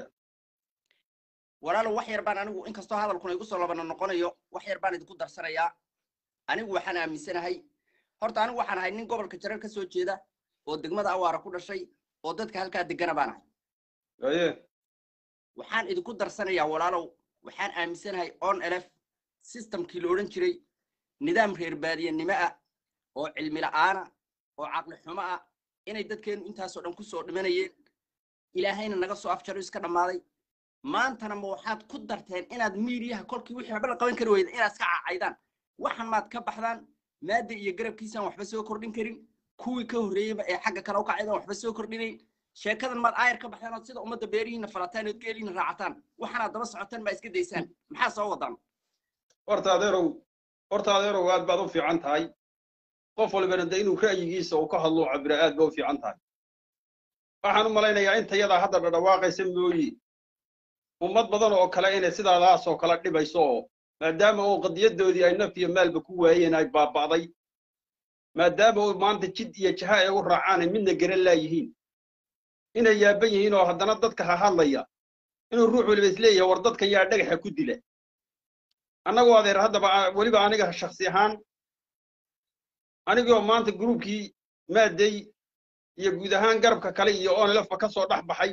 Speaker 3: walaalow wax yar baan anigu inkastoo hadalkuna igu soo labana noqonayo wax yar baan idinku darsanayaa anigu waxaan aaminsanahay horta anigu waxaan ahay nin gobolka jareer ka soo jeeda oo degmada awaara ku dhashay oo dadka halkaa degana baan ahay
Speaker 1: aye
Speaker 3: waxaan idinku darsanayaa walaalow waxaan aaminsanahay on elf systemkii la odhan jiray nidaam reer baadiyanimo ah oo cilmi la'aana oo caqli xumo ah inay dadkeenu intaasoo dhan ku soo dhimanayeen ilaahayna naga soo afjaro iska dhammaaday maantana ma waxaad ku darteen inaad miidiyaha kolkii wixii waxba la qaban kari weyda inaad iska cacaydaan waxan maad ka baxdaan maadda iyo garabkiisaan waxba soo kordhin karin kuwii ka horreeyeyba ee xagga kale u kacaydaan waxba soo kordhinayn sheekadan maad aayar ka baxdaan ood sida ummadda beerihiina falataan ood geelihiina raacataan waxaanaad daba socotaan maa iska daysaan maxaa soo wadaan
Speaker 1: horta adeerow horta adeerow aad baad u fiican tahay qof walbana de inuu ra'yigiisa uu ka hadlo cabira aad ba u fiican tahay waxaan u malaynayaa inta yadaa hadda dhadhawaaqaysa mooyi ummad badan oo kale inay sidaadaas oo kale dhibayso oo maadaama oo qadiyadoodii ay naf iyo maalba ku waayeen ay baaba'day maadaama oo maanta jid iyo jaha ay u raacaanay midna garan laayihiin inay yaaban yihiin oo haddana dadka ha hadlaya inuu ruux waliba isleeyahay war dadka yaa dhagaxa ku dila annagoo adeer haddaba a- weliba aniga shaksi ahaan anigoo maanta gruubkii maaday iyo guud ahaan garabka kale iyo onlefba ka soo dhex baxay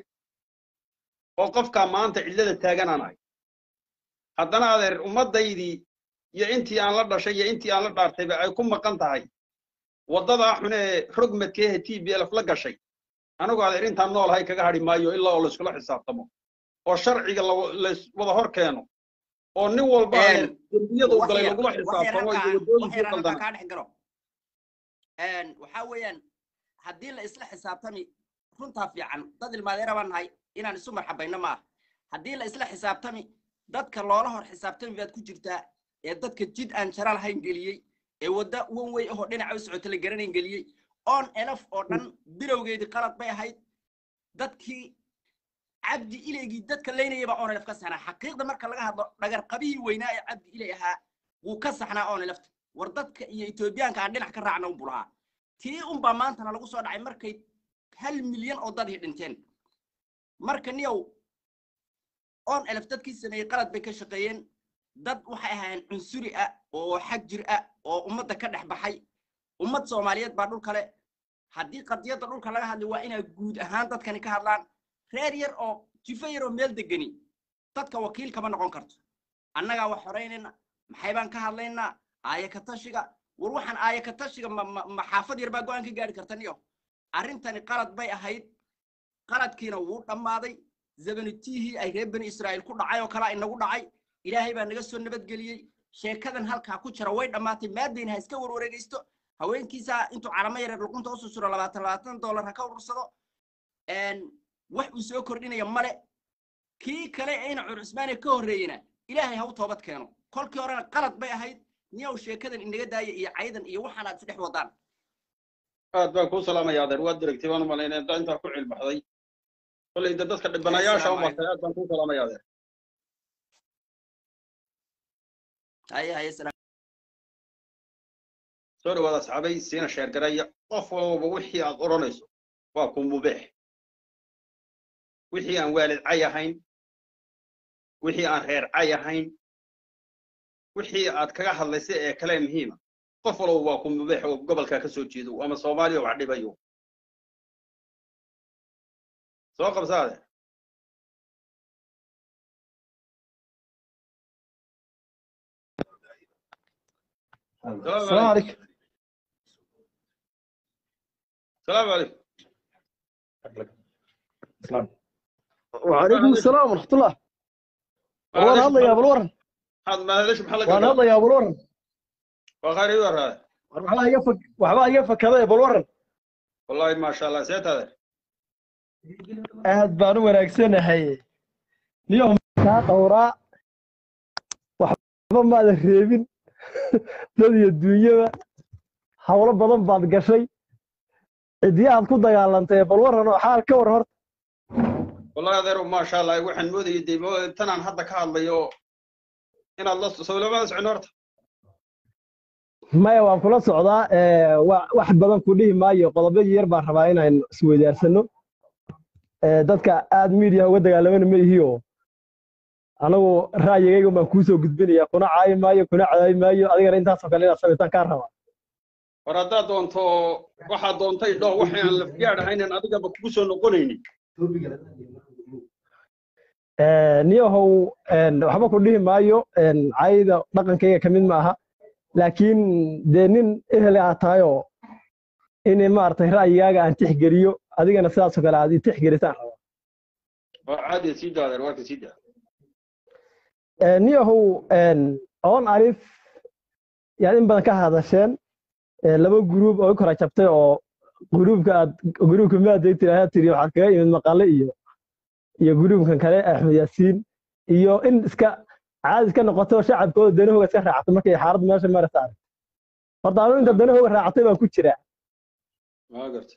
Speaker 1: oo qofkaa maanta cidlada taaganaan ahay haddana adeer ummaddaydii iyo intii aan la dhashay iyo intii aan la dhaartayba ay ku maqan tahay waddadaa xun ee rogmadkeehe t b lf la gashay anigoo adeer intaan noolahay kaga hadhi maayo ilaa oo layskula xisaabtamo oo sharciga la- lays wada hor keeno oo nin walba adeer dembiyada u galay lagula xisaabtamo iyo waddooyinkii qaldana
Speaker 3: kaa dhex galo waxaa weeyaan haddii la isla xisaabtami runtaa fiican dad ilmaadeera baan nahay inaan isu marxabayno ma ah haddii la isla xisaabtami dadka loola hor xisaabtami baad ku jirtaa ee dadka jid aan jara lahayn geliyey ee wadda wan wey ahoo dhinaca u socota la garanayn geliyey on elf oo dhan bilowgeedii qalad bay ahayd dadkii cabdi ileygii dadka leynayay baa on elf ka saxnaa xaqiiqda marka laga hadlo dhagarqabihii weynaa ee cabdi iley ahaa wuu ka saxnaa on elfta war dadka iyo etoobiyaanka aan dhinac ka raacna unbu lahaa tii unbaa maantana lagu soo dhacay markay hal milyan oo dadii dhinteen marka niyow on elf dadkii sameeyey qalad bay ka shaqeeyeen dad waxay ahaayeen cunsuri ah oo xag jir ah oo ummadda ka dhex baxay ummad soomaaliyeed baa dhul kale haddii qadiyadda dhulka laga hadlay waa inay guud ahaan dadkani ka hadlaan reer yar oo jifo yar oo meel degani dadka wakiil kama noqon karto annagaa wax horeynayna maxay baan ka hadlaynaa aaya ka tashiga war waxaan aaya ka tashiga ma ma- ma xaafad yar baa go'aan ka gaari karta niyo arrintani qalad bay ahayd qaladkiina wuu dhammaaday zabanitihii ay reer bani israa'iil ku dhacay oo kalaa inagu dhacay ilaahay baa naga soo nabadgeliyey sheekadan halkaa ku jira way dhammaatay maadayna ha iska warwareegaysto haweenkiisa intuu calamo yareer luqunta u susuro labaatan labaatan dollar ha ka urursado een, wax uu soo kordhinaya male kii kale ee ina cur cusmaaniya ka horreeyena ilaahay ha u toobad keeno kolkii horena qalad bay ahayd niyow sheekadan inaga daaya iyo caydan iyo waxaan aad isdhex wadaan
Speaker 1: aad baan kuu salaamaya adeer waad diragtay waan u malaynaya inta intaa ku cilbaxday kolley de dadka dhibanayaasha u
Speaker 3: Assalaamu
Speaker 1: martay aad baan kuu salaamaya adeer
Speaker 3: haye haye salaam
Speaker 1: soo dhawaada asxaabay siina sheergaraya qof walba wixii aad odhanayso waa ku mubeex wixii aan waalid cay ahayn wixii aan reer cay ahayn wixii aad kaga hadlaysay ee kale muhiima qof walba waa ku mubeex oo gobolkaa ka soo jeedo ama soomaaliya wax dhibayo soo qabsaade
Speaker 4: السلام عليكم
Speaker 1: salaamu calaykum
Speaker 4: وعليكم السلام ورحمة الله وانا هذا يا ابو الورن
Speaker 1: maxaad mahadasha maxaa la
Speaker 4: وانا
Speaker 1: gadaa
Speaker 4: هذا يا ابو الورن
Speaker 1: waa khayr ii waraade
Speaker 4: وحبا يفك وحبا يفك هذا يا ابو الورن
Speaker 1: wallahi maasha allah see taade
Speaker 4: aad baan u wanaagsanahay niyow kaa dhowraa waxba maadan reebin dad iyo duunyaba hawlo badan baad gashay cidiyahaad ku dagaalantay bal waran oo xaal ka waran horta
Speaker 1: wallahi adeero maasha allah waxaan moodayay dee mo- tanaan hadda ka hadlayo inaad la sawlamada socon horta
Speaker 4: maya waan kula socdaa ee, wa- wax badan ku dhihi maayo qodobo yar baan rabaa inaan isweydaarsano Ee, dadka aad miidiya uga dagaalamana ma ihiyo anagu ra'yigayga baan kuusoo gudbinaya kuna caayi maayo kuna cadaayi maayo adigana intaasoo kale inaad samaytaan kaa rabaa
Speaker 1: war haddaad doonto waxaad doontay dhoo waxay aan lafgaad ahaynan adigaba kugu soo noqonaynin
Speaker 4: Ee, niyahow een, waxba ku dhihi maayo een, caayida dhaqankayga ka mid ma aha laakiin dee nin ehel aad tahay oo in maaragtay ra'yigaaga aan tixgeliyo adigana sidaasoo kale aad i tixgelisaan rabaa
Speaker 1: waa caadi sii daa adeer warka sii daa
Speaker 4: Ee, niyahow een, oon alif yaad in badan ka hadasheen ee, laba guruub oo i kora jabtay oo guruubka aad guruubka maaday tiraahdaa tiri waxaa kaga imid maqale iyo iyo guruubkan kale axmed yaasiin iyo in iska caadi iska noqoto oo shacabkooda danahooga iska raacto markay xaalad meesha maraysa arag horta anu inta danahooga raacatay baan ku jiraa
Speaker 1: waa garta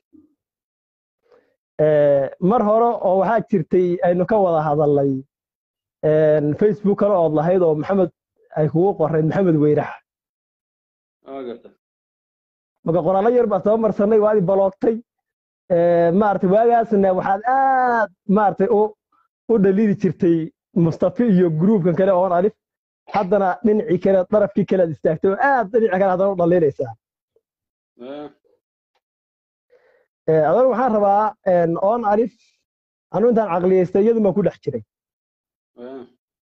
Speaker 4: Ee, mar hore oo waxaa jirtay aynu ka wada hadalnay een, facebook kale ood lahayd oo maxamed ay kugu qorayd maxamed weyrax
Speaker 1: waa garta
Speaker 4: marka qoraallo yar baa soo marsanay waad i baloogtay Ee, maaragtay waagaasna waxaad aad maaragtay u u dhaliili jirtay mustafi iyo gruubkan kale oon alif haddana dhinacii kale darafkii kale aad istaagtay oo aad dhinaci kale haddana u dhaliilaysaa
Speaker 1: Eh,
Speaker 4: Ee, adoon waxaan rabaa een, oon alif anu intaan caqliyaystay iyadu baan ku dhex jiray
Speaker 1: eh,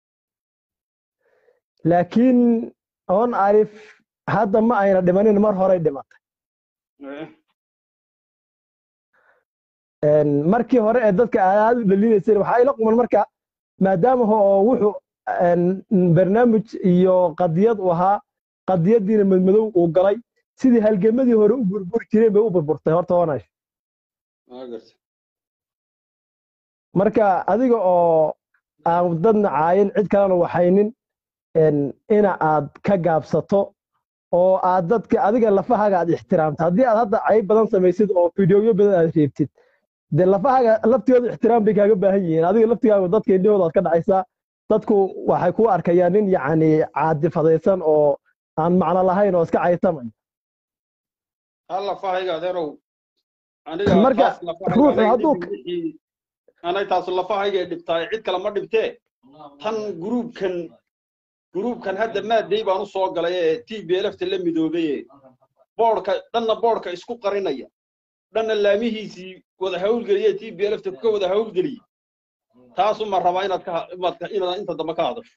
Speaker 4: laakiin oon alif hadda ma ayna dhimanin mar horey dhimatay
Speaker 1: eh,
Speaker 4: Een, markii hore ee dadka aad u dhaliilaysay waxaa ila quman marka maadaama ho- oo wuxuu een, barnaamij iyo qadiyad u ahaa qadiyadiina madmadow uu galay sidii halgamadii hore u burburi jireen bay u burburtay horta oonay
Speaker 1: waa garta
Speaker 4: marka adiga oo aan dadna caayin cid kalena waxaynin een, ina aad ka gaabsato oo aad dadka adiga lafahaaga aad ixtiraamto haddii aad hadda cayb badan samaysid oo fideoyo badan aad reebtid dee lafahaaga laftooda ixtiraam bay kaaga baahan yihiin adiga laftigaaga dadka indhahooda aad ka dhacaysaa dadku waxay ku arkayaan nin yacni caadifadaysan oo aan macno lahayn oo iska caytamay
Speaker 1: hal lafahayga adeerow aniga
Speaker 4: Marka,
Speaker 1: taas lafahayga
Speaker 4: ruuxu
Speaker 1: anay
Speaker 4: hadduu-
Speaker 1: dhibin wixii- anay taas lafahayga dhibtaay cid kale ma dhibtee tan gruubkan gruubkan hadda maaday baan u soo galay ee t b lfta la midoobay ee boodhka dhanna boodhka isku qarinaya dhanna laamihiisii wada hawlgeliye t b lfta ka wada hawlgeliye taasuma rabaa inaad ka inaad ka- inaad inta dambe ka hadasho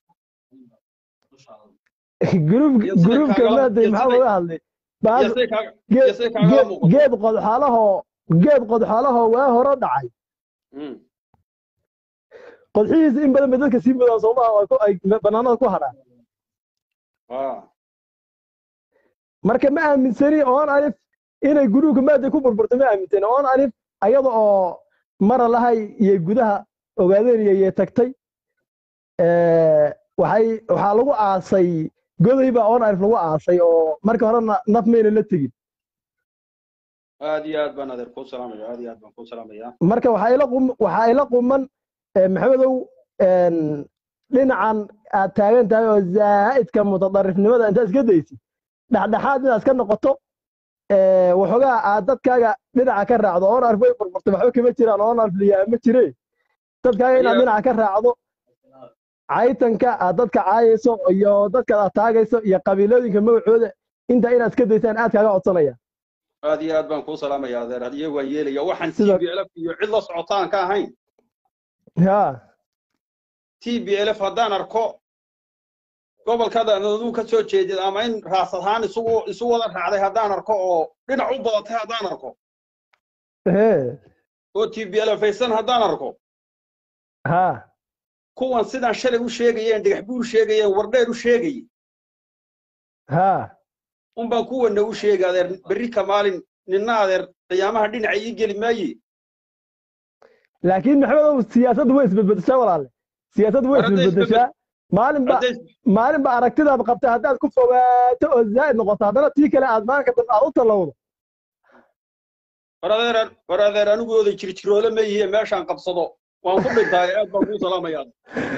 Speaker 4: gruub
Speaker 1: Iyo sida
Speaker 4: gruubka
Speaker 1: kaagala-
Speaker 4: maaday
Speaker 1: iyo
Speaker 4: maxaa
Speaker 1: sida-
Speaker 4: laga hadlay Baas-
Speaker 1: iyo say kaaga
Speaker 4: geed
Speaker 1: iyo say kaagala
Speaker 4: geed-
Speaker 1: muuqato
Speaker 4: geed qodxaalahoo geed qodxaalahoo waa hore dhacay
Speaker 1: Mm.
Speaker 4: qodxihiisa in badan bay dadka sii mudaan soomaha oo ay ku- ay banaanada ku hadhaan
Speaker 1: Ah.
Speaker 4: marka ma aaminsani oon alif inay guruubka maaday ku burburtay ma aaminsani oon alif ayada oo mara lahay iyo gudaha ogaadeen iyo tagtay Ee, waxay waxaa lagu aasay goday baa oon alif lagu aasay oo marka horena naf mayna la tegin
Speaker 1: aad iyo aad baan adeer kuu salaamaya aad iyo aad baan kuu salaamaya
Speaker 4: marka waxaa ila qum waxaa ila quman ee, maxamedow een, dhinacan aad taagan tahay oo zaa'idka mutadarifnimada intaad iska daysid dhexdhexaad inaad iska noqoto ee, waxoogaa aad dadkaaga dhinaca ka raacdo oon arf way burburtay waxba kama jiraan oon arf liyaa ma jire dadkaaga inaad
Speaker 1: Ayaa-
Speaker 4: dhinaca ka raacdo caytanka aad dadka caayayso iyo dadka aad taagayso iyo qabiilooyinka magacooda inta inaad iska daysaan aad kaaga codsanaya
Speaker 1: aad iyo aad baan kuu salaamaya adeer hadiye waan yeelaya waxaan t
Speaker 4: Sida-
Speaker 1: b lf iyo cid la socotaan ka ahayn
Speaker 4: ha
Speaker 1: t b lf haddaan arko gobolkada aduu ka soo jeedid ama in raas ahaan isugu isu wada raacday haddaan arko oo dhinac u badatay haddaan arko
Speaker 4: he
Speaker 1: oo t b lf aysan haddaan arko
Speaker 4: ha
Speaker 1: kuwan sidaan shalay u sheegayeen dhagax buur sheegayeen wardheer u sheegayey
Speaker 4: ha
Speaker 1: unbaan kuwana u sheegay adeer berri ka maalin ninna adeer qiyaamaha dhinaca ii geli maaye
Speaker 4: laakiin maxamedow siyaasaddu way isbedbedeshaa walaale siyaasaddu way
Speaker 1: War hadday
Speaker 4: isbedbedeshaa maalinba
Speaker 1: hadday
Speaker 4: maalinba aragtidaad qabta haddaad ku fogaato oo zaa'id noqoto haddana tii kale aad maalinka dambe aad u tallowdo
Speaker 1: war adeer war adeer anigooda jirjiroole ma yihiin meeshaan qabsado waan ku dhintaaye aad baan kuu salaamaya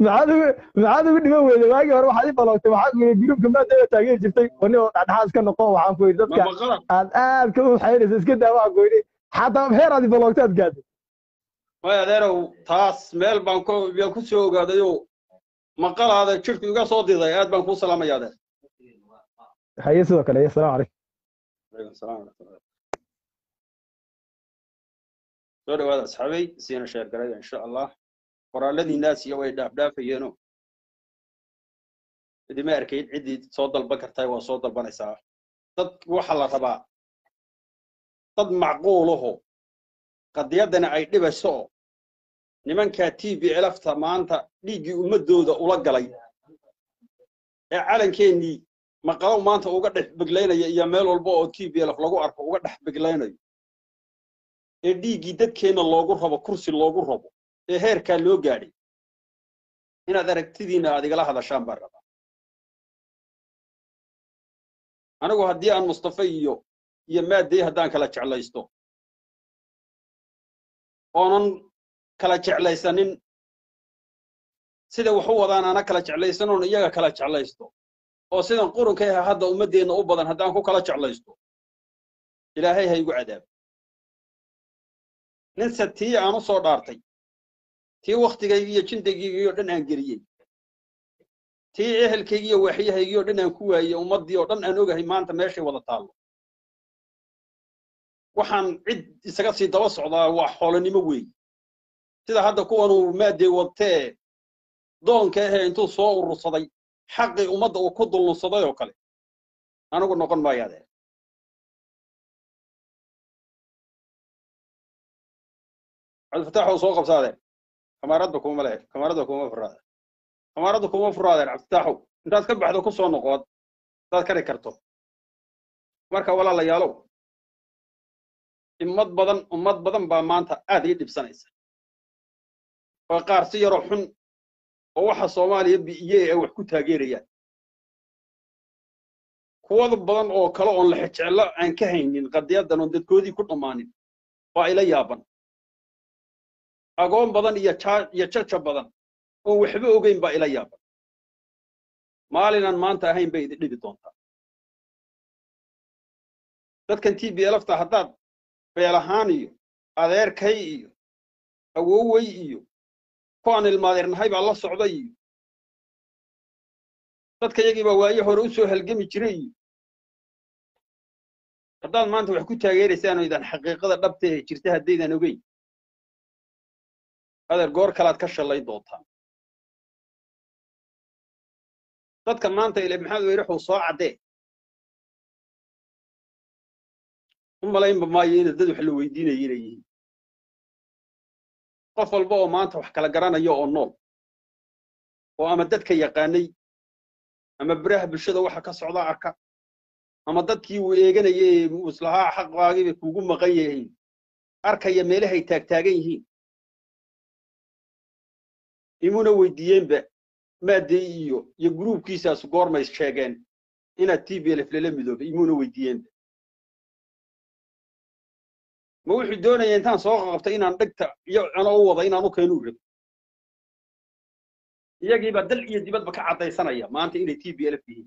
Speaker 4: maxaad ugu maxaad ugu dhiman weyday waagii hore waxaad i baloogtay waxaad weyday gruubka maadaama taageeri jirtay wani oo dhexdhexaad iska noqo waxaan ku yidhi dadka
Speaker 1: ma qalad
Speaker 4: aad aad ka u xaynaysa iska daa waxaan ku yidhi xataa heer aad i baloogtay aad gaadhay
Speaker 1: way adeerow taas meel baan ku baan ku soo ogaadayoo maqalaada jirku iga soo diday aad baan kuu salaamaya adeer
Speaker 4: haye sidoo kale asalaamu calaykum
Speaker 1: Waalaikum salaam waraxmatullahi. soo dhawaada asxaabay siina sheer garaya insha allah qoraaladii naasiya way dhaafdhaafayeeno idima arkayd ciddii soo dalban kartaa waa soo dalbanaysaa dad waxa la rabaa dad macquulaho qadiyaddana ay dhibayso oo nimankaa t b lfta maanta dhiiggii ummaddooda ula galay ee calankeenii maqalow maanta uga dhex beglaynaya iyo meel walba oo t b lf lagu arko uga dhex beglaynayo ee dhiiggii dadkeenna loogu rabo kursi loogu rabo ee heerkaa loo gaadhay inaad aragtidiinna aad igala hadashaan baan rabaa anigu haddii aan mustafa iyo iyo maaddey haddaan kala jeclaysto oonan kala jeclaysanin sida wax u wadaan ana kala jeclaysan oon iyaga kala jeclaysto oo sidan qurunka ah hadda ummaddeenna u badan haddaan ku kala jeclaysto ilaahay ha igu cadaabo ninse tii aan u soo dhaartay tii wakhtigaygi iyo jindaygiygi oo dhan aan geliyey tii ehelkaygii iyo waaxyahaygii oo dhan aan ku waayey ummaddii oo dhan aan ogahay maanta meeshay wada taallo waxaan cid isaga sii daba socdaa waa xoolonimo weeye sida hadda kuwanuu maaddee wadtee doonka ahee intuu soo urursaday xaqii ummadda uu ku dulnunsaday oo kale anigu noqon maayo adeer cabdifatax oo soo qabsa adeer kamaaradda kuma le kamaaradda kuma furaada kamaaradda kuma furo adeer cabdifataxow intaad ka baxdo ku soo noqood hadaad kari karto marka walaalayaalow ummad badan ummad badan baa maanta aad ii dhibsanaysa oo qaar si yaroo xun oo waxa soomaaliya bi'iye ay wax ku taageerayaan kuwada badan oo kale oon la xejeclo aan ka haynin qadiyaddan oon dadkoodii ku dhammaanin waa ila yaaban agoon badan iyo jaa iyo jaja badan oon waxba ogeyn baa ila yaaban maalinaan maanta ahayn bay idin dhibi doontaa dadkan t b lfta haddaad beel ahaan iyo adeerkay iyo awowey iyo kuwaan ilmaadeernahay baa la socday iyo dadka yagii baa waaye hore u soo halgami jiray iyo haddaad maanta wax ku taageeraysaan oo idan xaqiiqada dhabta ee jirta haddaydan ogeyn adeer goor kalaad ka shallay doontaan dadka maanta ile maxamed weyrixuu soo caddee u malaynba maayo ina dad wax la weydiinaya inay yihiin qof walba oo maanta wax kala garanaya oo nool oo ama dadka yaqaanay ama beraha bulshada waxa ka socda arka ama dadkii uu eeganaya ee islahaa xaqaagii bay kuugu maqan yihiin arkaya meelahay taagtaagan yihiin imuna weydiiyeenba maaddey iyo iyo gruubkiisaas goormay sheegeen inaad t b lf lala midoobay imuna weydiiyeenba ma wuxuu doonaya intaan soo qabtay inaan dhegta iyo ano u wada inaan u keenu rabo iyagiibaa dal iyo dibadba ka caddaysanaya maanta inay t b lf yihiin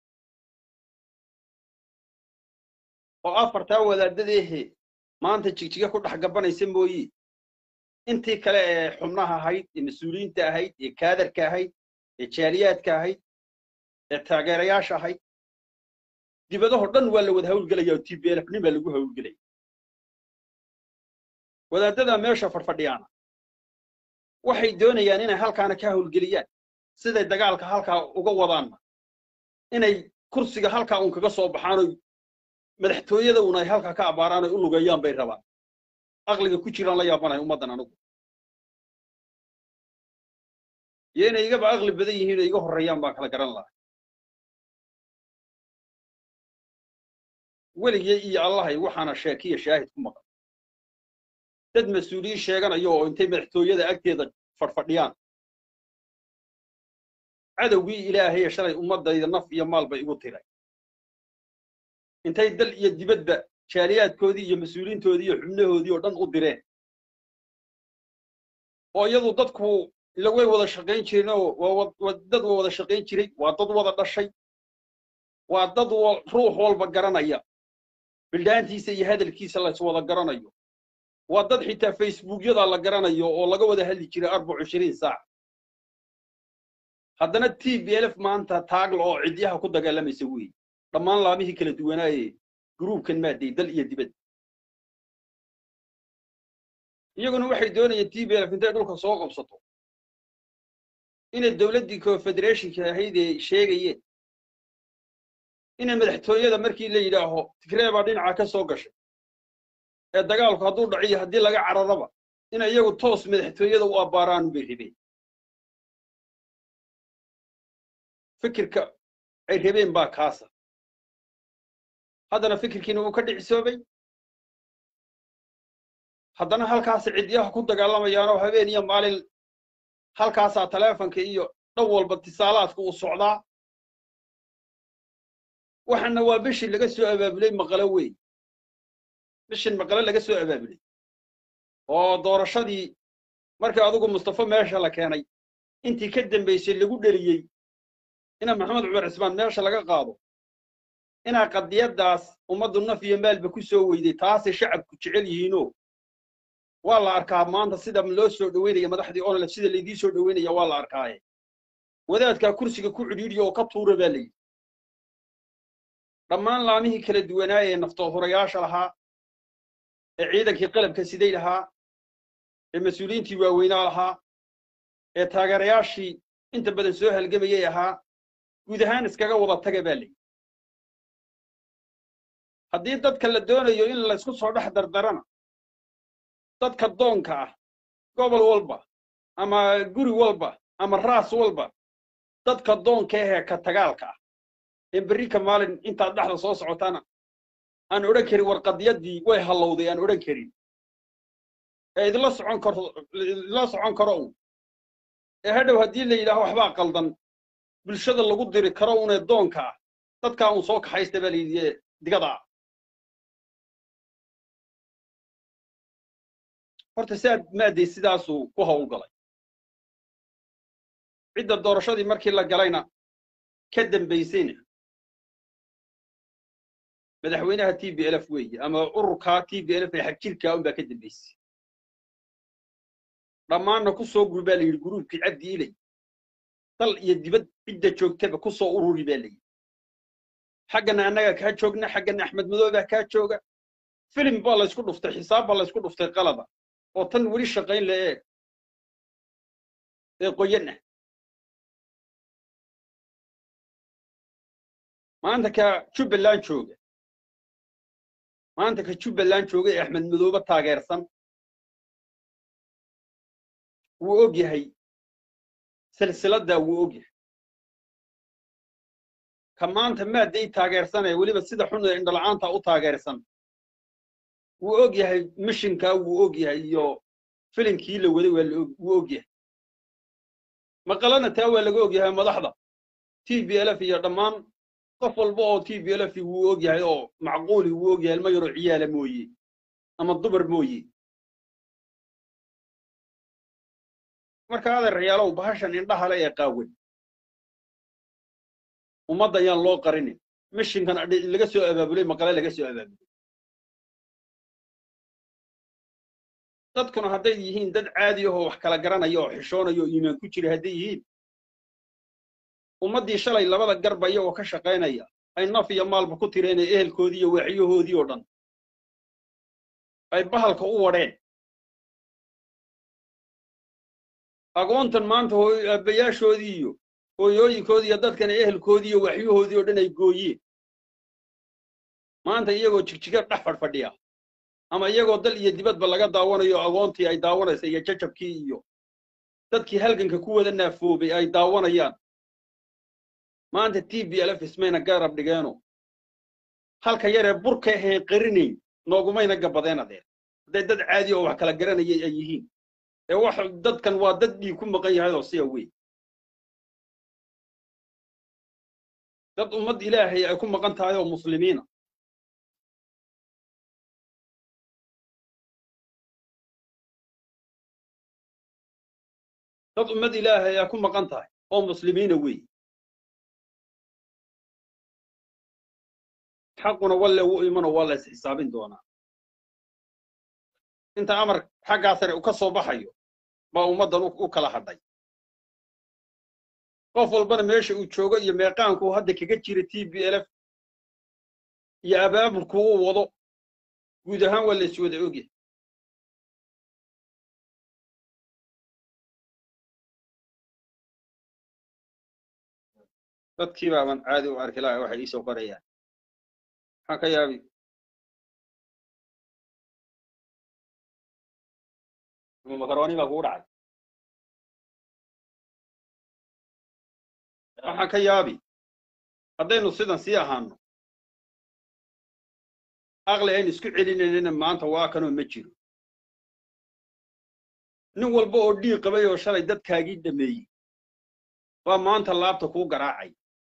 Speaker 1: oo afartaa wadaadadeehe maanta jigjiga ku dhex gabanaysa mooye intii kale ee xubnaha ahayd ee mas-uuliyiinta ahayd ee kaadarka ahayd ee jaaliyaadka ahayd ee taageerayaasha ahayd dibadahoo dhan waa la wada hawlgelaya oo t b lf nin baa lagu hawlgelaya wadaadada meesha fadhfadhiyaana waxay doonayaan inay halkaana ka hawlgeliyaan siday dagaalka halkaa uga wadaanna inay kursiga halkaa uun kaga soo baxaanoy madaxtooyada uun ay halkaa ka abbaaraan oy u lugeeyaan bay rabaan aqliga ku jiraan la yaabanaya ummaddan anigu iyo inay igaba aqli badan yihiin oo iga horreeyaan baan kala garan lahaa weligay iyo allahay waxaana sheekiya shaahid ku maqan dad mas-uuliyiin sheeganaya oo intay madaxtooyada agteeda fadhfadhiyaan cadowgii ilaahaya shalay ummaddayda naf iyo maal bay igu tiray intay dal iyo dibadba jaaliyaadkoodii iyo mas-uuliyiintoodii iyo xubnahoodii oo dhan u direen oo iyadu dadku ila way wada shaqayn jireen oo waa dad wada shaqayn jiray waa dad wada dhashay waa dad ruux walba garanaya bildhaantiisa iyo hadalkiisa la iswada garanayo waa dad xitaa facebookyada la garanayo oo laga wada hadli jiray arbac ishiriin saac haddana t b lf maanta taagla oo cidyaha ku dagaalamaysa weeye dhammaan laamihii kala duwanaaye gruubkan maaday dal iyo dibad iyaguna waxay doonayeen t b lf intay dhulka soo qabsato inay dowladdii confederationka ahayd ee sheegayeen inay madaxtooyada markii la yidhaaho tigree baa dhinaca ka soo gashay ee dagaalku hadduu dhaciyo haddii laga cararaba inay iyagu toos madaxtooyada u abbaaraan bay rabeen fikirka ay rabeen baa kaasa haddana fikirkiina wuu ka dhicisoobay haddana halkaas cidyaha ku dagaalamayaanoo habeen iyo maalin halkaasaa taleefonka iyo dhan walba tisaalaadka uu socdaa waxaana waa bishii laga soo abaabulay maqalo wey bishin maqalo laga soo abaabulay oo doorashadii markii adigu mustafa meesha la keenay intii ka dambaysay lagu dheliyey ina maxamed cumar cismaan meesha laga qaado inaa qadiyaddaas ummaddu naf iyo maalba ku soo weyday taasay shacabku jecel yihiinoo waa la arkaa maanta sida loo soo dhoweynaya madaxdii onolef sida laydii soo dhoweynaya waa la arkaaye wadaadkaa kursiga ku cidhiidhiya oo ka tuura baa layidhi dhammaan laamihii kala duwanaaye ee naftohurayaasha lahaa ee ciidankii qalabka siday lahaa ee mas-uuliyiintii waaweynaa lahaa ee taageerayaashii inta badan soo halgamayay ahaa guud ahaan iskaga wada taga baa layidhi haddii dadka la doonayo in laysku soo dhex dardarana dadka doonka ah gobol walba ama guri walba ama raas walba dadka doonka ahee ka tagaalka ah ee berrika maalin intaad dhexda soo socotana aan odhan karin warqadyaddii way hallowday aan odhan karin ee idinla socon karo idinla socon karo un ee hadhow haddii la yidhaaho waxbaa qaldan bulshada lagu diri karo unee doonka ah dadkaa un soo kaxaysta baa layidhi ee digada ah horta siaad maaday sidaasuu ku howlgalay cidda doorashadii markii la galayna ka dambaysayna madaxweynaha t b lf weeye ama ururkaa t b lf ee xagjirkaa unbaa ka dambaysay dhammaanna ku soo guri baa la yidhi guruubkii cabdi ilay dal iyo dibad cidda joogtaba ku soo ururi baa la yidhi xaggana annagaa kaa joogna xaggana axmed madoobaa kaa jooga filim baa laysku dhuftay xisaab baa laysku dhuftay qalada oo tan weli shaqayn le ee ee qoyan ah maanta ka jubbaland jooga maanta ka jubbaland jooga ee axmed madoobe taageersan wuu og yahay silsiladdaa wuu og yahay ka maanta maadday taageersan ee weliba sida xun ee indhala'aanta u taageersan wuu og yahay mishinkaa wuu og yahay iyo filinkii la waday wuu og yahay maqalana taa waa laga og yahay madaxda t b lf iyo dhammaan qof walba oo t b lf wuu og yahay oo macquuli wuu og yahay ilmo yaroo ciyaala mooye ama dumar mooye marka adeeryaalow bahashan indhahale ee qaawan ummadda ayaan loo qarinin mishinkan laga soo abaabulay maqale laga soo abaabulay dadkuna hadday yihiin dad caadi ahoo wax kala garanaya oo xishoonaya oo iimaan ku jira hadday yihiin ummaddii shalay labada garba iyagoo ka shaqaynaya ay naf iyo maalba ku tireen ee ehelkoodii iyo waaxyahoodii oo dhan ay bahalka u wadheen aqoontan maanta aabbayaashoodii iyo hooyooyinkoodii iyo dadkan ehelkoodii iyo waxyahoodii oo dhan ay gooyeen maanta iyagoo jigjiga dhex fadhfadhiya ama iyagoo dal iyo dibadba laga daawanayo aqoontii ay daawanaysa iyo jajabkii iyo dadkii halganka ku wada naafoobay ay daawanayaan maanta t b lf ismayna garab dhigeeno halka yaree burka aheen qarinayn noogumayna gabadeen adeer hadday dad caadi oo wax kala garanayay ay yihiin ee wax dadkan waa dad dhiig ku maqan yahay oo siya weyn dad ummad ilaahay ay ku maqan tahay oo muslimiina dad dad ummad ilaahay aa ku maqan tahay oo muslimiina weey xaquna walle wuu imano waa la isxisaabin doonaa inta amar xaggaa sare u ka soo baxayo baa ummaddan u kala hadhay qof walbana meesha uu joogo iyo meeqaankuu hadda kaga jira t b lf iyo abaabulku uu wado guud ahaan waa la iswada ogyahay dadkii baaban caadi u arki laha waxay iisoo qorayaan maxaan ka yaabi makarooni baa kugu dhacay waxaan ka yaabi haddaynu sidan sii ahaano aqli aynu isku celinaynana maanta waa kanoo ma jiro nin walba oo dhiig qabay oo shalay dadkaagii dhameeyey waa maanta laabta kuu garaacay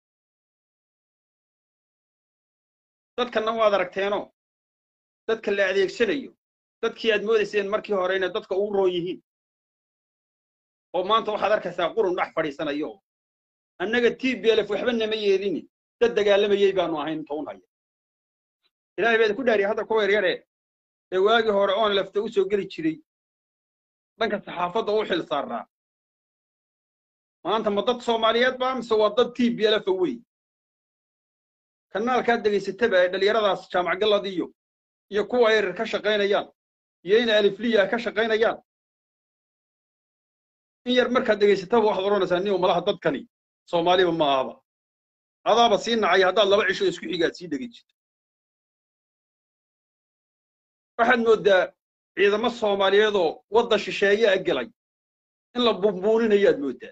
Speaker 1: dadkanna waad aragteenoo dadka la adeegsanayo dadkii aad moodayseen markii hore inay dadka ugu roon yihiin oo maanta waxaad arkaysaa qurun dhex fadhiisanayo oo annaga t b lf waxba nama yeelini dad dagaalamayey baanu ahayn inta un haya ilaahay baa idinku dhaariya hadda kuwa yaryare ee waagii hore oon lafta u soo geli jiray dhanka saxaafadda u xil saarnaa maanta ma dad soomaaliyeed baa mise waa dad t b lf wey kanaalkaad degaysataba ee dhallinyaradaas jaamac gallad iyo iyo kuwa yaryar ka shaqaynayaan iyo in alifliya ka shaqaynayaan in yar markaad degaysataba waxaad odhanaysaa nin malaha dadkani soomaaliba ma ahaba adaaba sii nacaya haddaad laba cisho isku xigaad sii dhegi jirto waxaad mooddaa ciidamo soomaaliyeedoo waddan shisheeye a gelay in la bumbuuninayaad mooddaa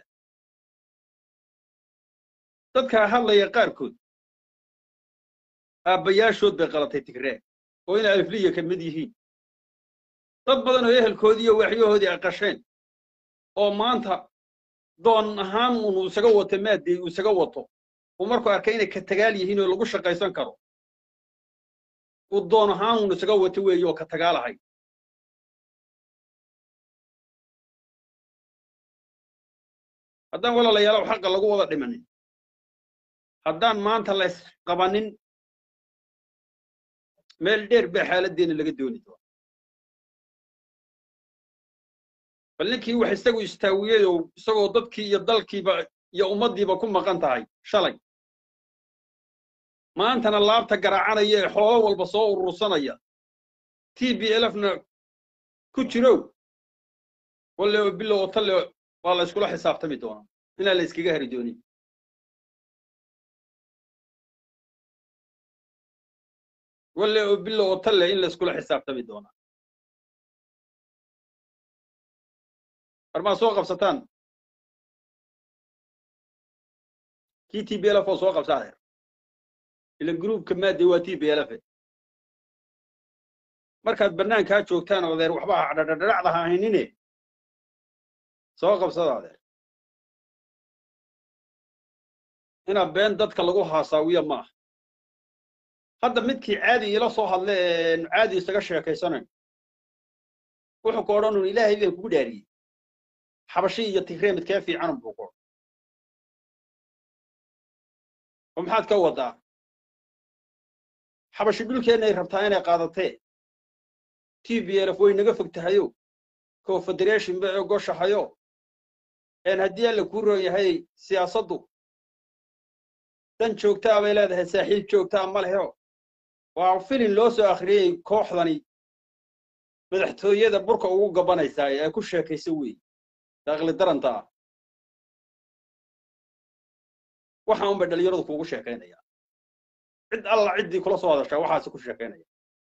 Speaker 1: dadkaa hadlaya qaarkood aabbayaashood bay qalatay tigree oo in alifliya ka mid yihiin dad badan oo ehelkoodii iyo waxyahoodii ay qasheen oo maanta doon ahaan unu isaga wato maaddii uu isaga wato uu markuu arkay inay ka tagaal yihiin oo lagu shaqaysan karo uu doon ahaan unu isaga wato weeye oo ka tagaalahay haddaan walaalayaalow xaqa lagu wada dhimanin haddaan maanta lays qabanin meel dheer baa xaaladdeena laga dooni doona bal ninkii wax isagu istaawiyeyow isagoo dadkii iyo dalkiiba iyo ummaddiiba ku maqan tahay shalay maantana laabta garaacanaya ee xoolo walba soo urursanaya t b lfna ku jirow walle oo bilo oo talle waa la iskula xisaabtami doonaa inaan la iskaga hari doonin walle oo bilo oo talle in la iskula xisaabtami doonaa marmaa soo qabsataan kii t b lf oo soo qabsa adeer ila gruubka maadde waa t b lf markaad bannaankaa joogtaan adeer waxba dhadhadhadhacda ha ahaynine soo qabsada adeer inaa been dadka lagu haasaawiya ma aha hadda midkii caadi iila soo hadle ee caadi isaga sheekaysanayn wuxuu ku odhanun ilaahay baan kugu dhaariyey xabashi iyo tigree midkee fiicanun buu ku odhan oo maxaad ka wadaa xabashi dhulkeennay rabtaa inay qaadatee t b lf way naga fog tahayo confederation ba ogoshahayo een haddii alla kuu roon yahay siyaasaddu dan joogtaa bay leedahay saaxiib joogtaa ma leho waa filin loo soo akhriyey kooxdani madaxtooyada burka ugu gabanaysaa ee ay ku sheekayso weeye daaqli daranta ah waxa unbay dhalinyaradu kuugu sheekaynaya cid alla ciddii kula soo hadashaa waxaasi ku sheekaynaya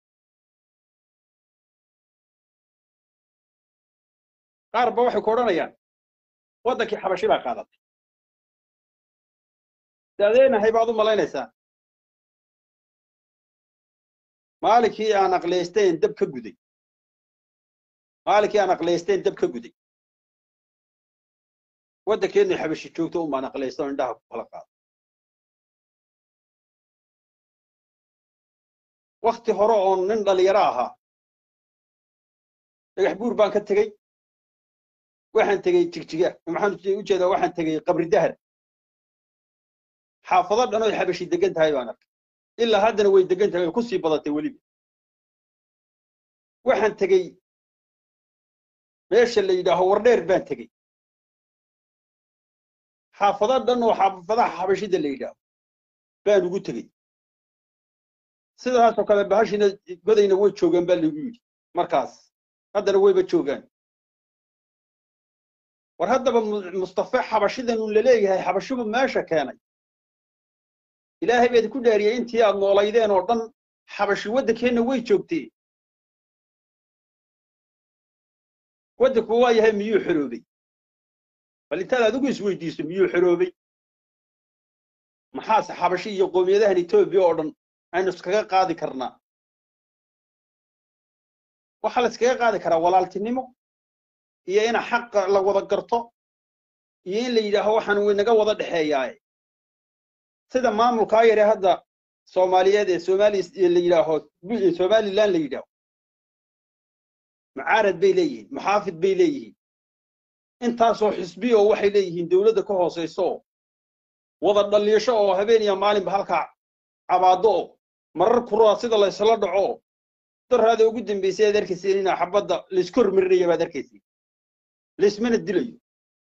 Speaker 1: qaar ba waxay ku odhanayaan waddankii xabashi baa qaadatay daadeenahay baad u malaynaysaa maalinkii aan aqlaysteen dab ka guday maalinkii aan aqlaysteen dab ka guday waddankeenna xabashi joogto un baan aqlaysta oo indhaha ku kala qaado wakti hore oon nin dhalinyaro ahaa dhagax buur baan ka tegey waxaan tegey jigjiga maxaan u jeedaa waxaan tegey qabri dahar xaafado dhan oy xabashi degan tahay baan arkay ilaa haddana way degan tahay way ku sii badatay weliba waxaan tegey meesha la yidhaaho wardheer baan tegey xaafado dhan oo xaafadaha xabashida la yidhaaho baan ugu tegey sidaasoo kale bahashina godayna way joogaan baa lagu yidhi markaas haddana wayba joogaan war haddaba mustafe xabashidan un laleeyahay xabashibu meesha keenay ilaahay baad ku dhaariyey intii aad noolaydeen oo dhan xabashi waddankeenna way joogtee waddanku waa yahay miyuu xoroobay bal intaad adigu isweydiiso miyuu xoroobay maxaase xabashi iyo qoomiyadahan etoobiya oo dhan aynu iskaga qaadi karnaa waxaa la iskaga qaadi karaa walaaltinimo iyo ina xaqa la wada garto iyo in la yidhaaho waxaan waynaga wada dhexeeyaaye sida maamulkaa yare hadda soomaaliyeed ee somali la yidhaaho somaliland la yidhaaho mucaarad bay leeyihiin muxaafid bay leeyihiin intaasoo xisbi oo waxay leeyihiin dowladda ka hoosayso oo wada dhaliisho oo habeen iyo maalinba halkaa cabaado oo marar kuraa sida laysla dhaco oo daraada ugu dambaysay aad arkayseen inaa xabadda laysku hormarinaya baad arkayseen laysmana dilayo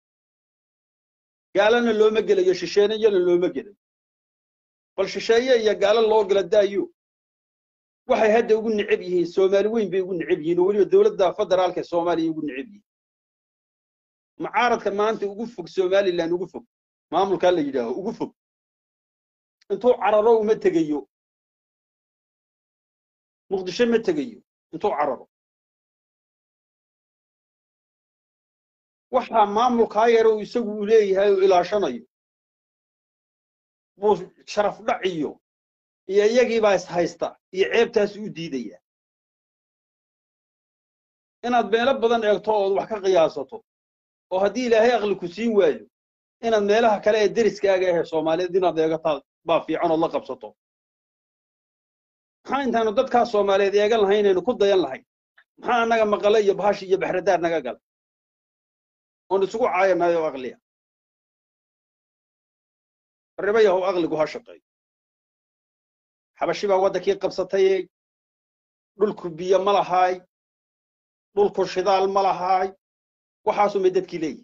Speaker 1: gaalana looma gelayo shisheeyana looma gelayo bal shisheeye iyo gaalo loo gala daayo waxay hadda ugu necab yihiin soomaali weyn bay ugu necab yihiin oo weliba dowladda federaalka soomaaliya ugu necab yihiin mucaaradka maanta ugu fog somaliland ugu fog maamulkaa la yidhaaho ugu fog intuu cararo uma tegayo muqdisho ma tegayo intuu cararo waxaa maamulkaa yare uu isagu uu leeyahay oo ilaashanayo buu sharaf dhaciyo iyo iyagiibaa is haysta iyo ceebtaas u diidaya inaad meelo badan eegto ood wax ka qiyaasato oo haddii ilaahay aqli ku siin waayo inaad meelaha kale ee deriskaaga ahe soomaaliyeed inaad eegataa baa fiican ood la qabsato maxaa intaanu dadkaa soomaaliyeed eegan lahayn aynu ku dayan lahayn maxaa annaga maqale iyo bahashi iyo baxradaar naga gala oon isugu caayanayo aqliya riba yahow aqligu ha shaqeeyo xabashi baa waddankii qabsatayey dhulku biyo ma lahaay dhulku shidaal ma lahaay waxaasumay dadkii leeyihin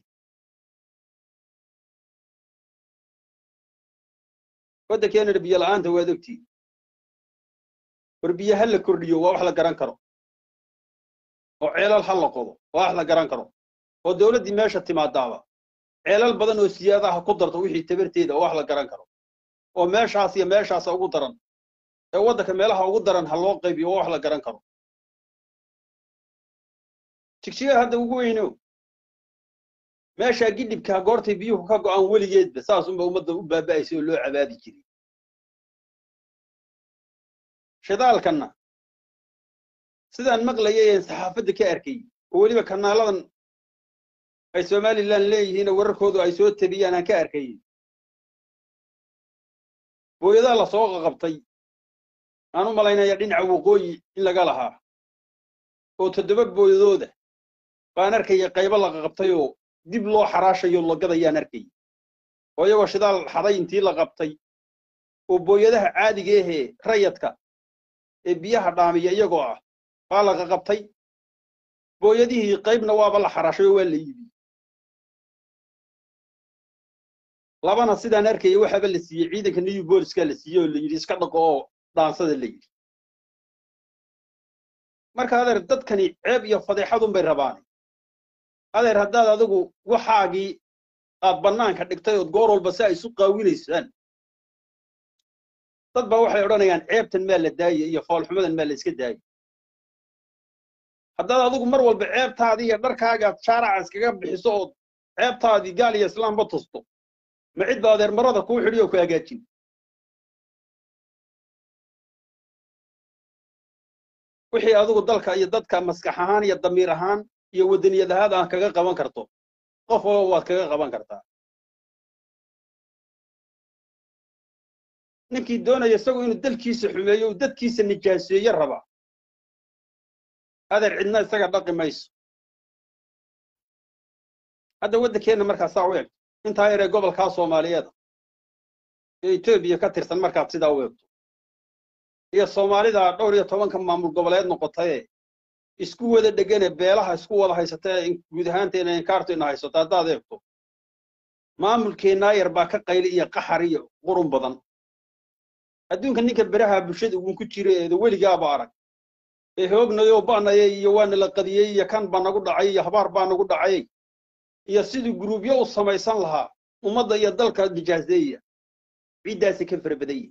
Speaker 1: waddankeenana biyo la'aanta waad ogtiin war biyo ha la kordhiyo waa wax la garan karo oo ceelal ha la qodo waa wax la garan karo oo dowladdii meesha timaadaaba ceelal badan oo siyaadaha ku darto wixii tabarteeda oo wax la garan karo oo meeshaas iyo meeshaasa ugu daran ee waddanka meelaha ugu daran ha loo qaybiyo oo wax la garan karo jigjiga hadda ugu weyno meeshaa gidhibkaa goortay biyuhu ka go'aan weligeedba saasunba ummadda u baaba'aysa oo loo cabaadi jiray shidaalkanna sidaan maqlayay een saxaafadda ka arkay oo weliba kanaaladan ay somalilan leeyihiin oo wararkoodu ay soo tabiyaan aan ka arkay booyadaa la soo qaqabtay aan u malaynaya dhinaca waqooyi in laga lahaa oo toddoba booyadooda baan arkaya qaybo la qaqabtay oo dib loo xaraashayo lagadayaan arkay oo iyagoo shidaal xaday intii la qabtay oo booyadaha caadiga ahee rayadka ee biyaha dhaamiya iyagoo ah baa la qaqabtay booyadihii qaybna waaba la xaraashay oo waa la iibiyey labana sidaan arkaya waxaaba la siiyey ciidanka new booliska la siiyey oo la yidhi iska dhaqo oo dhaansada la yidhi marka adeer dadkani ceeb iyo fadeexadunbay rabaan adeer haddaad adigu waxaagii aad bannaanka dhigtay ood goor walba si ay isu qaawinaysaan dad baa waxay odhanayaan ceebtan maa la daaya iyo foolxumadan maa la iska daaya haddaad adigu mar walba ceebtaadii iyo dharkaagaad shaaraca iskaga bixiso ood ceebtaadii gaal iyo islaamba tusto ma cid ba adeer marada kuu xidhi oo ku hagaajin wixii adigu dalka iyo dadka maskax ahaan iyo damiir ahaan iyo waddaniyad ahaad aan kaga qaban karto qof walba waad kaga qaban kartaa ninkii doonaya isagu inuu dalkiisa xumeeyo uu dadkiisa nijaaseeye raba adeer cidna isaga dhaqi mayso hadda waddankeenna markaa saa u eegto intaa yaree gobolkaa soomaaliyeeda ee etoobiya ka tirsan markaad sidaa u eegto iyo soomaalida dhowr iyo tobanka maamul goboleed noqotaye isku wada dhegane beelaha isku wada haysatee guud ahaanteena inkaartu ina haysato haddaad eegto maamulkeennaa yar baa ka qayli iyo qaxar iyo qurun badan adduunka ninka beraha bulshada uun ku jira eedo weligaaba arag ee hoognayoo ba'nayay iyo waana la qadiyey iyo kan baa nagu dhacay iyo habaar baa nagu dhacay iyo siduu guruubyo u samaysan lahaa ummadda iyo dalka nijaaseeya ciiddaasi ka fara badan yihin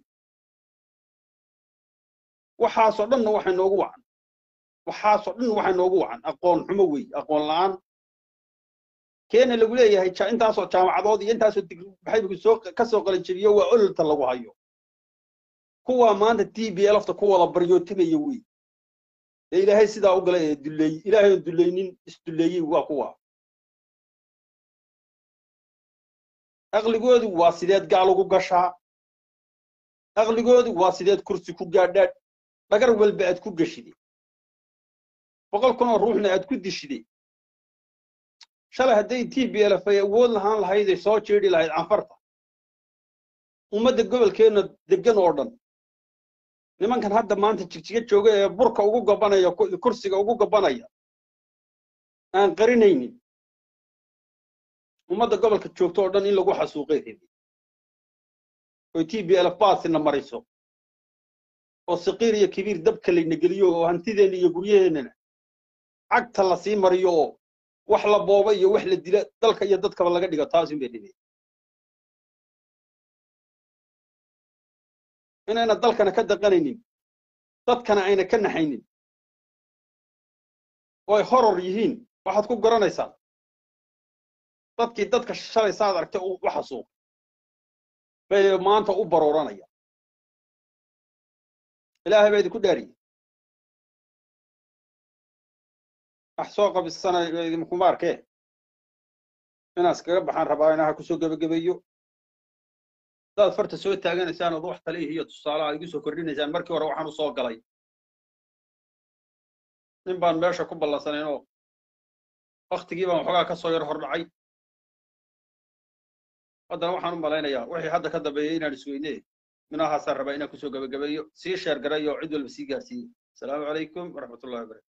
Speaker 1: waxaasoo dhanna waxay noogu wacan waxaasoo dhan waxay noogu wacan aqoon xumo wey aqoon la'aan keena lagu leeyahay intaasoo jaamacadood iyo intaasoo digbaxaybigu soo ka soo qalanjebiyo waa ololta lagu hayo kuwaa maanta t b lfta ku wada baryootimaya wey ee ilaahay sidaa u galay ee duleey ilaahay oon dulaynin isduleeyey waa kuwa aqligoodu waa sideed gaal ugu gashaa aqligoodu waa sideed kursi ku gaadhaad dhagar walba aad ku geshide boqol kun oo ruuxna aad ku dishide shalay hadday t b lf ay awood lahaan lahayday soo jeedhi lahayd canfarta ummadda gobolkeenna degan oo dhan nimankan hadda maanta jigjiga jooga ee burka ugu gabanaya kursiga ugu gabanaya aan qarinaynin ummadda gobolka joogto oo dhan in lagu xasuuqay rabi oy t b lf baasina mariso oo saqiir iyo kibiir dabka layna geliyo oo hantideenna iyo guryaheennana cagta la sii mariyo oo wax la booba iyo wax la dila dalka iyo dadkaba laga dhigo taasin bay dhibeen inayna dalkana ka daqanaynin dadkana ayna ka naxaynin oo ay horor yihiin waxaad ku garanaysaa dadkii dadka shalay saad aragtay u xasuuq bay maanta u barooranaya ilaahay baa idinku dhaariyey wax soo qabisana idinkuma arkee inaan iskaga baxaan rabaa inaha kusoo gebagabeeyo haddaad farta soo taaganaysaan ood wax tale iyo tusaale aad igu soo kordhinaysaan markii hore waxaan u soo galay nin baan meesha ku ballansanayn oo waktigii baan waxoogaa ka soo yar hor dhacay haddana waxaan u malaynayaa wixii hadda ka dambeeyey inaan isweyne minahaasaan rabaa inaan kusoo gebagabeeyo sii sheer garay oo cid walba sii gaarsiiyey asalaamu calaykum waraxmatullahi wabarakatu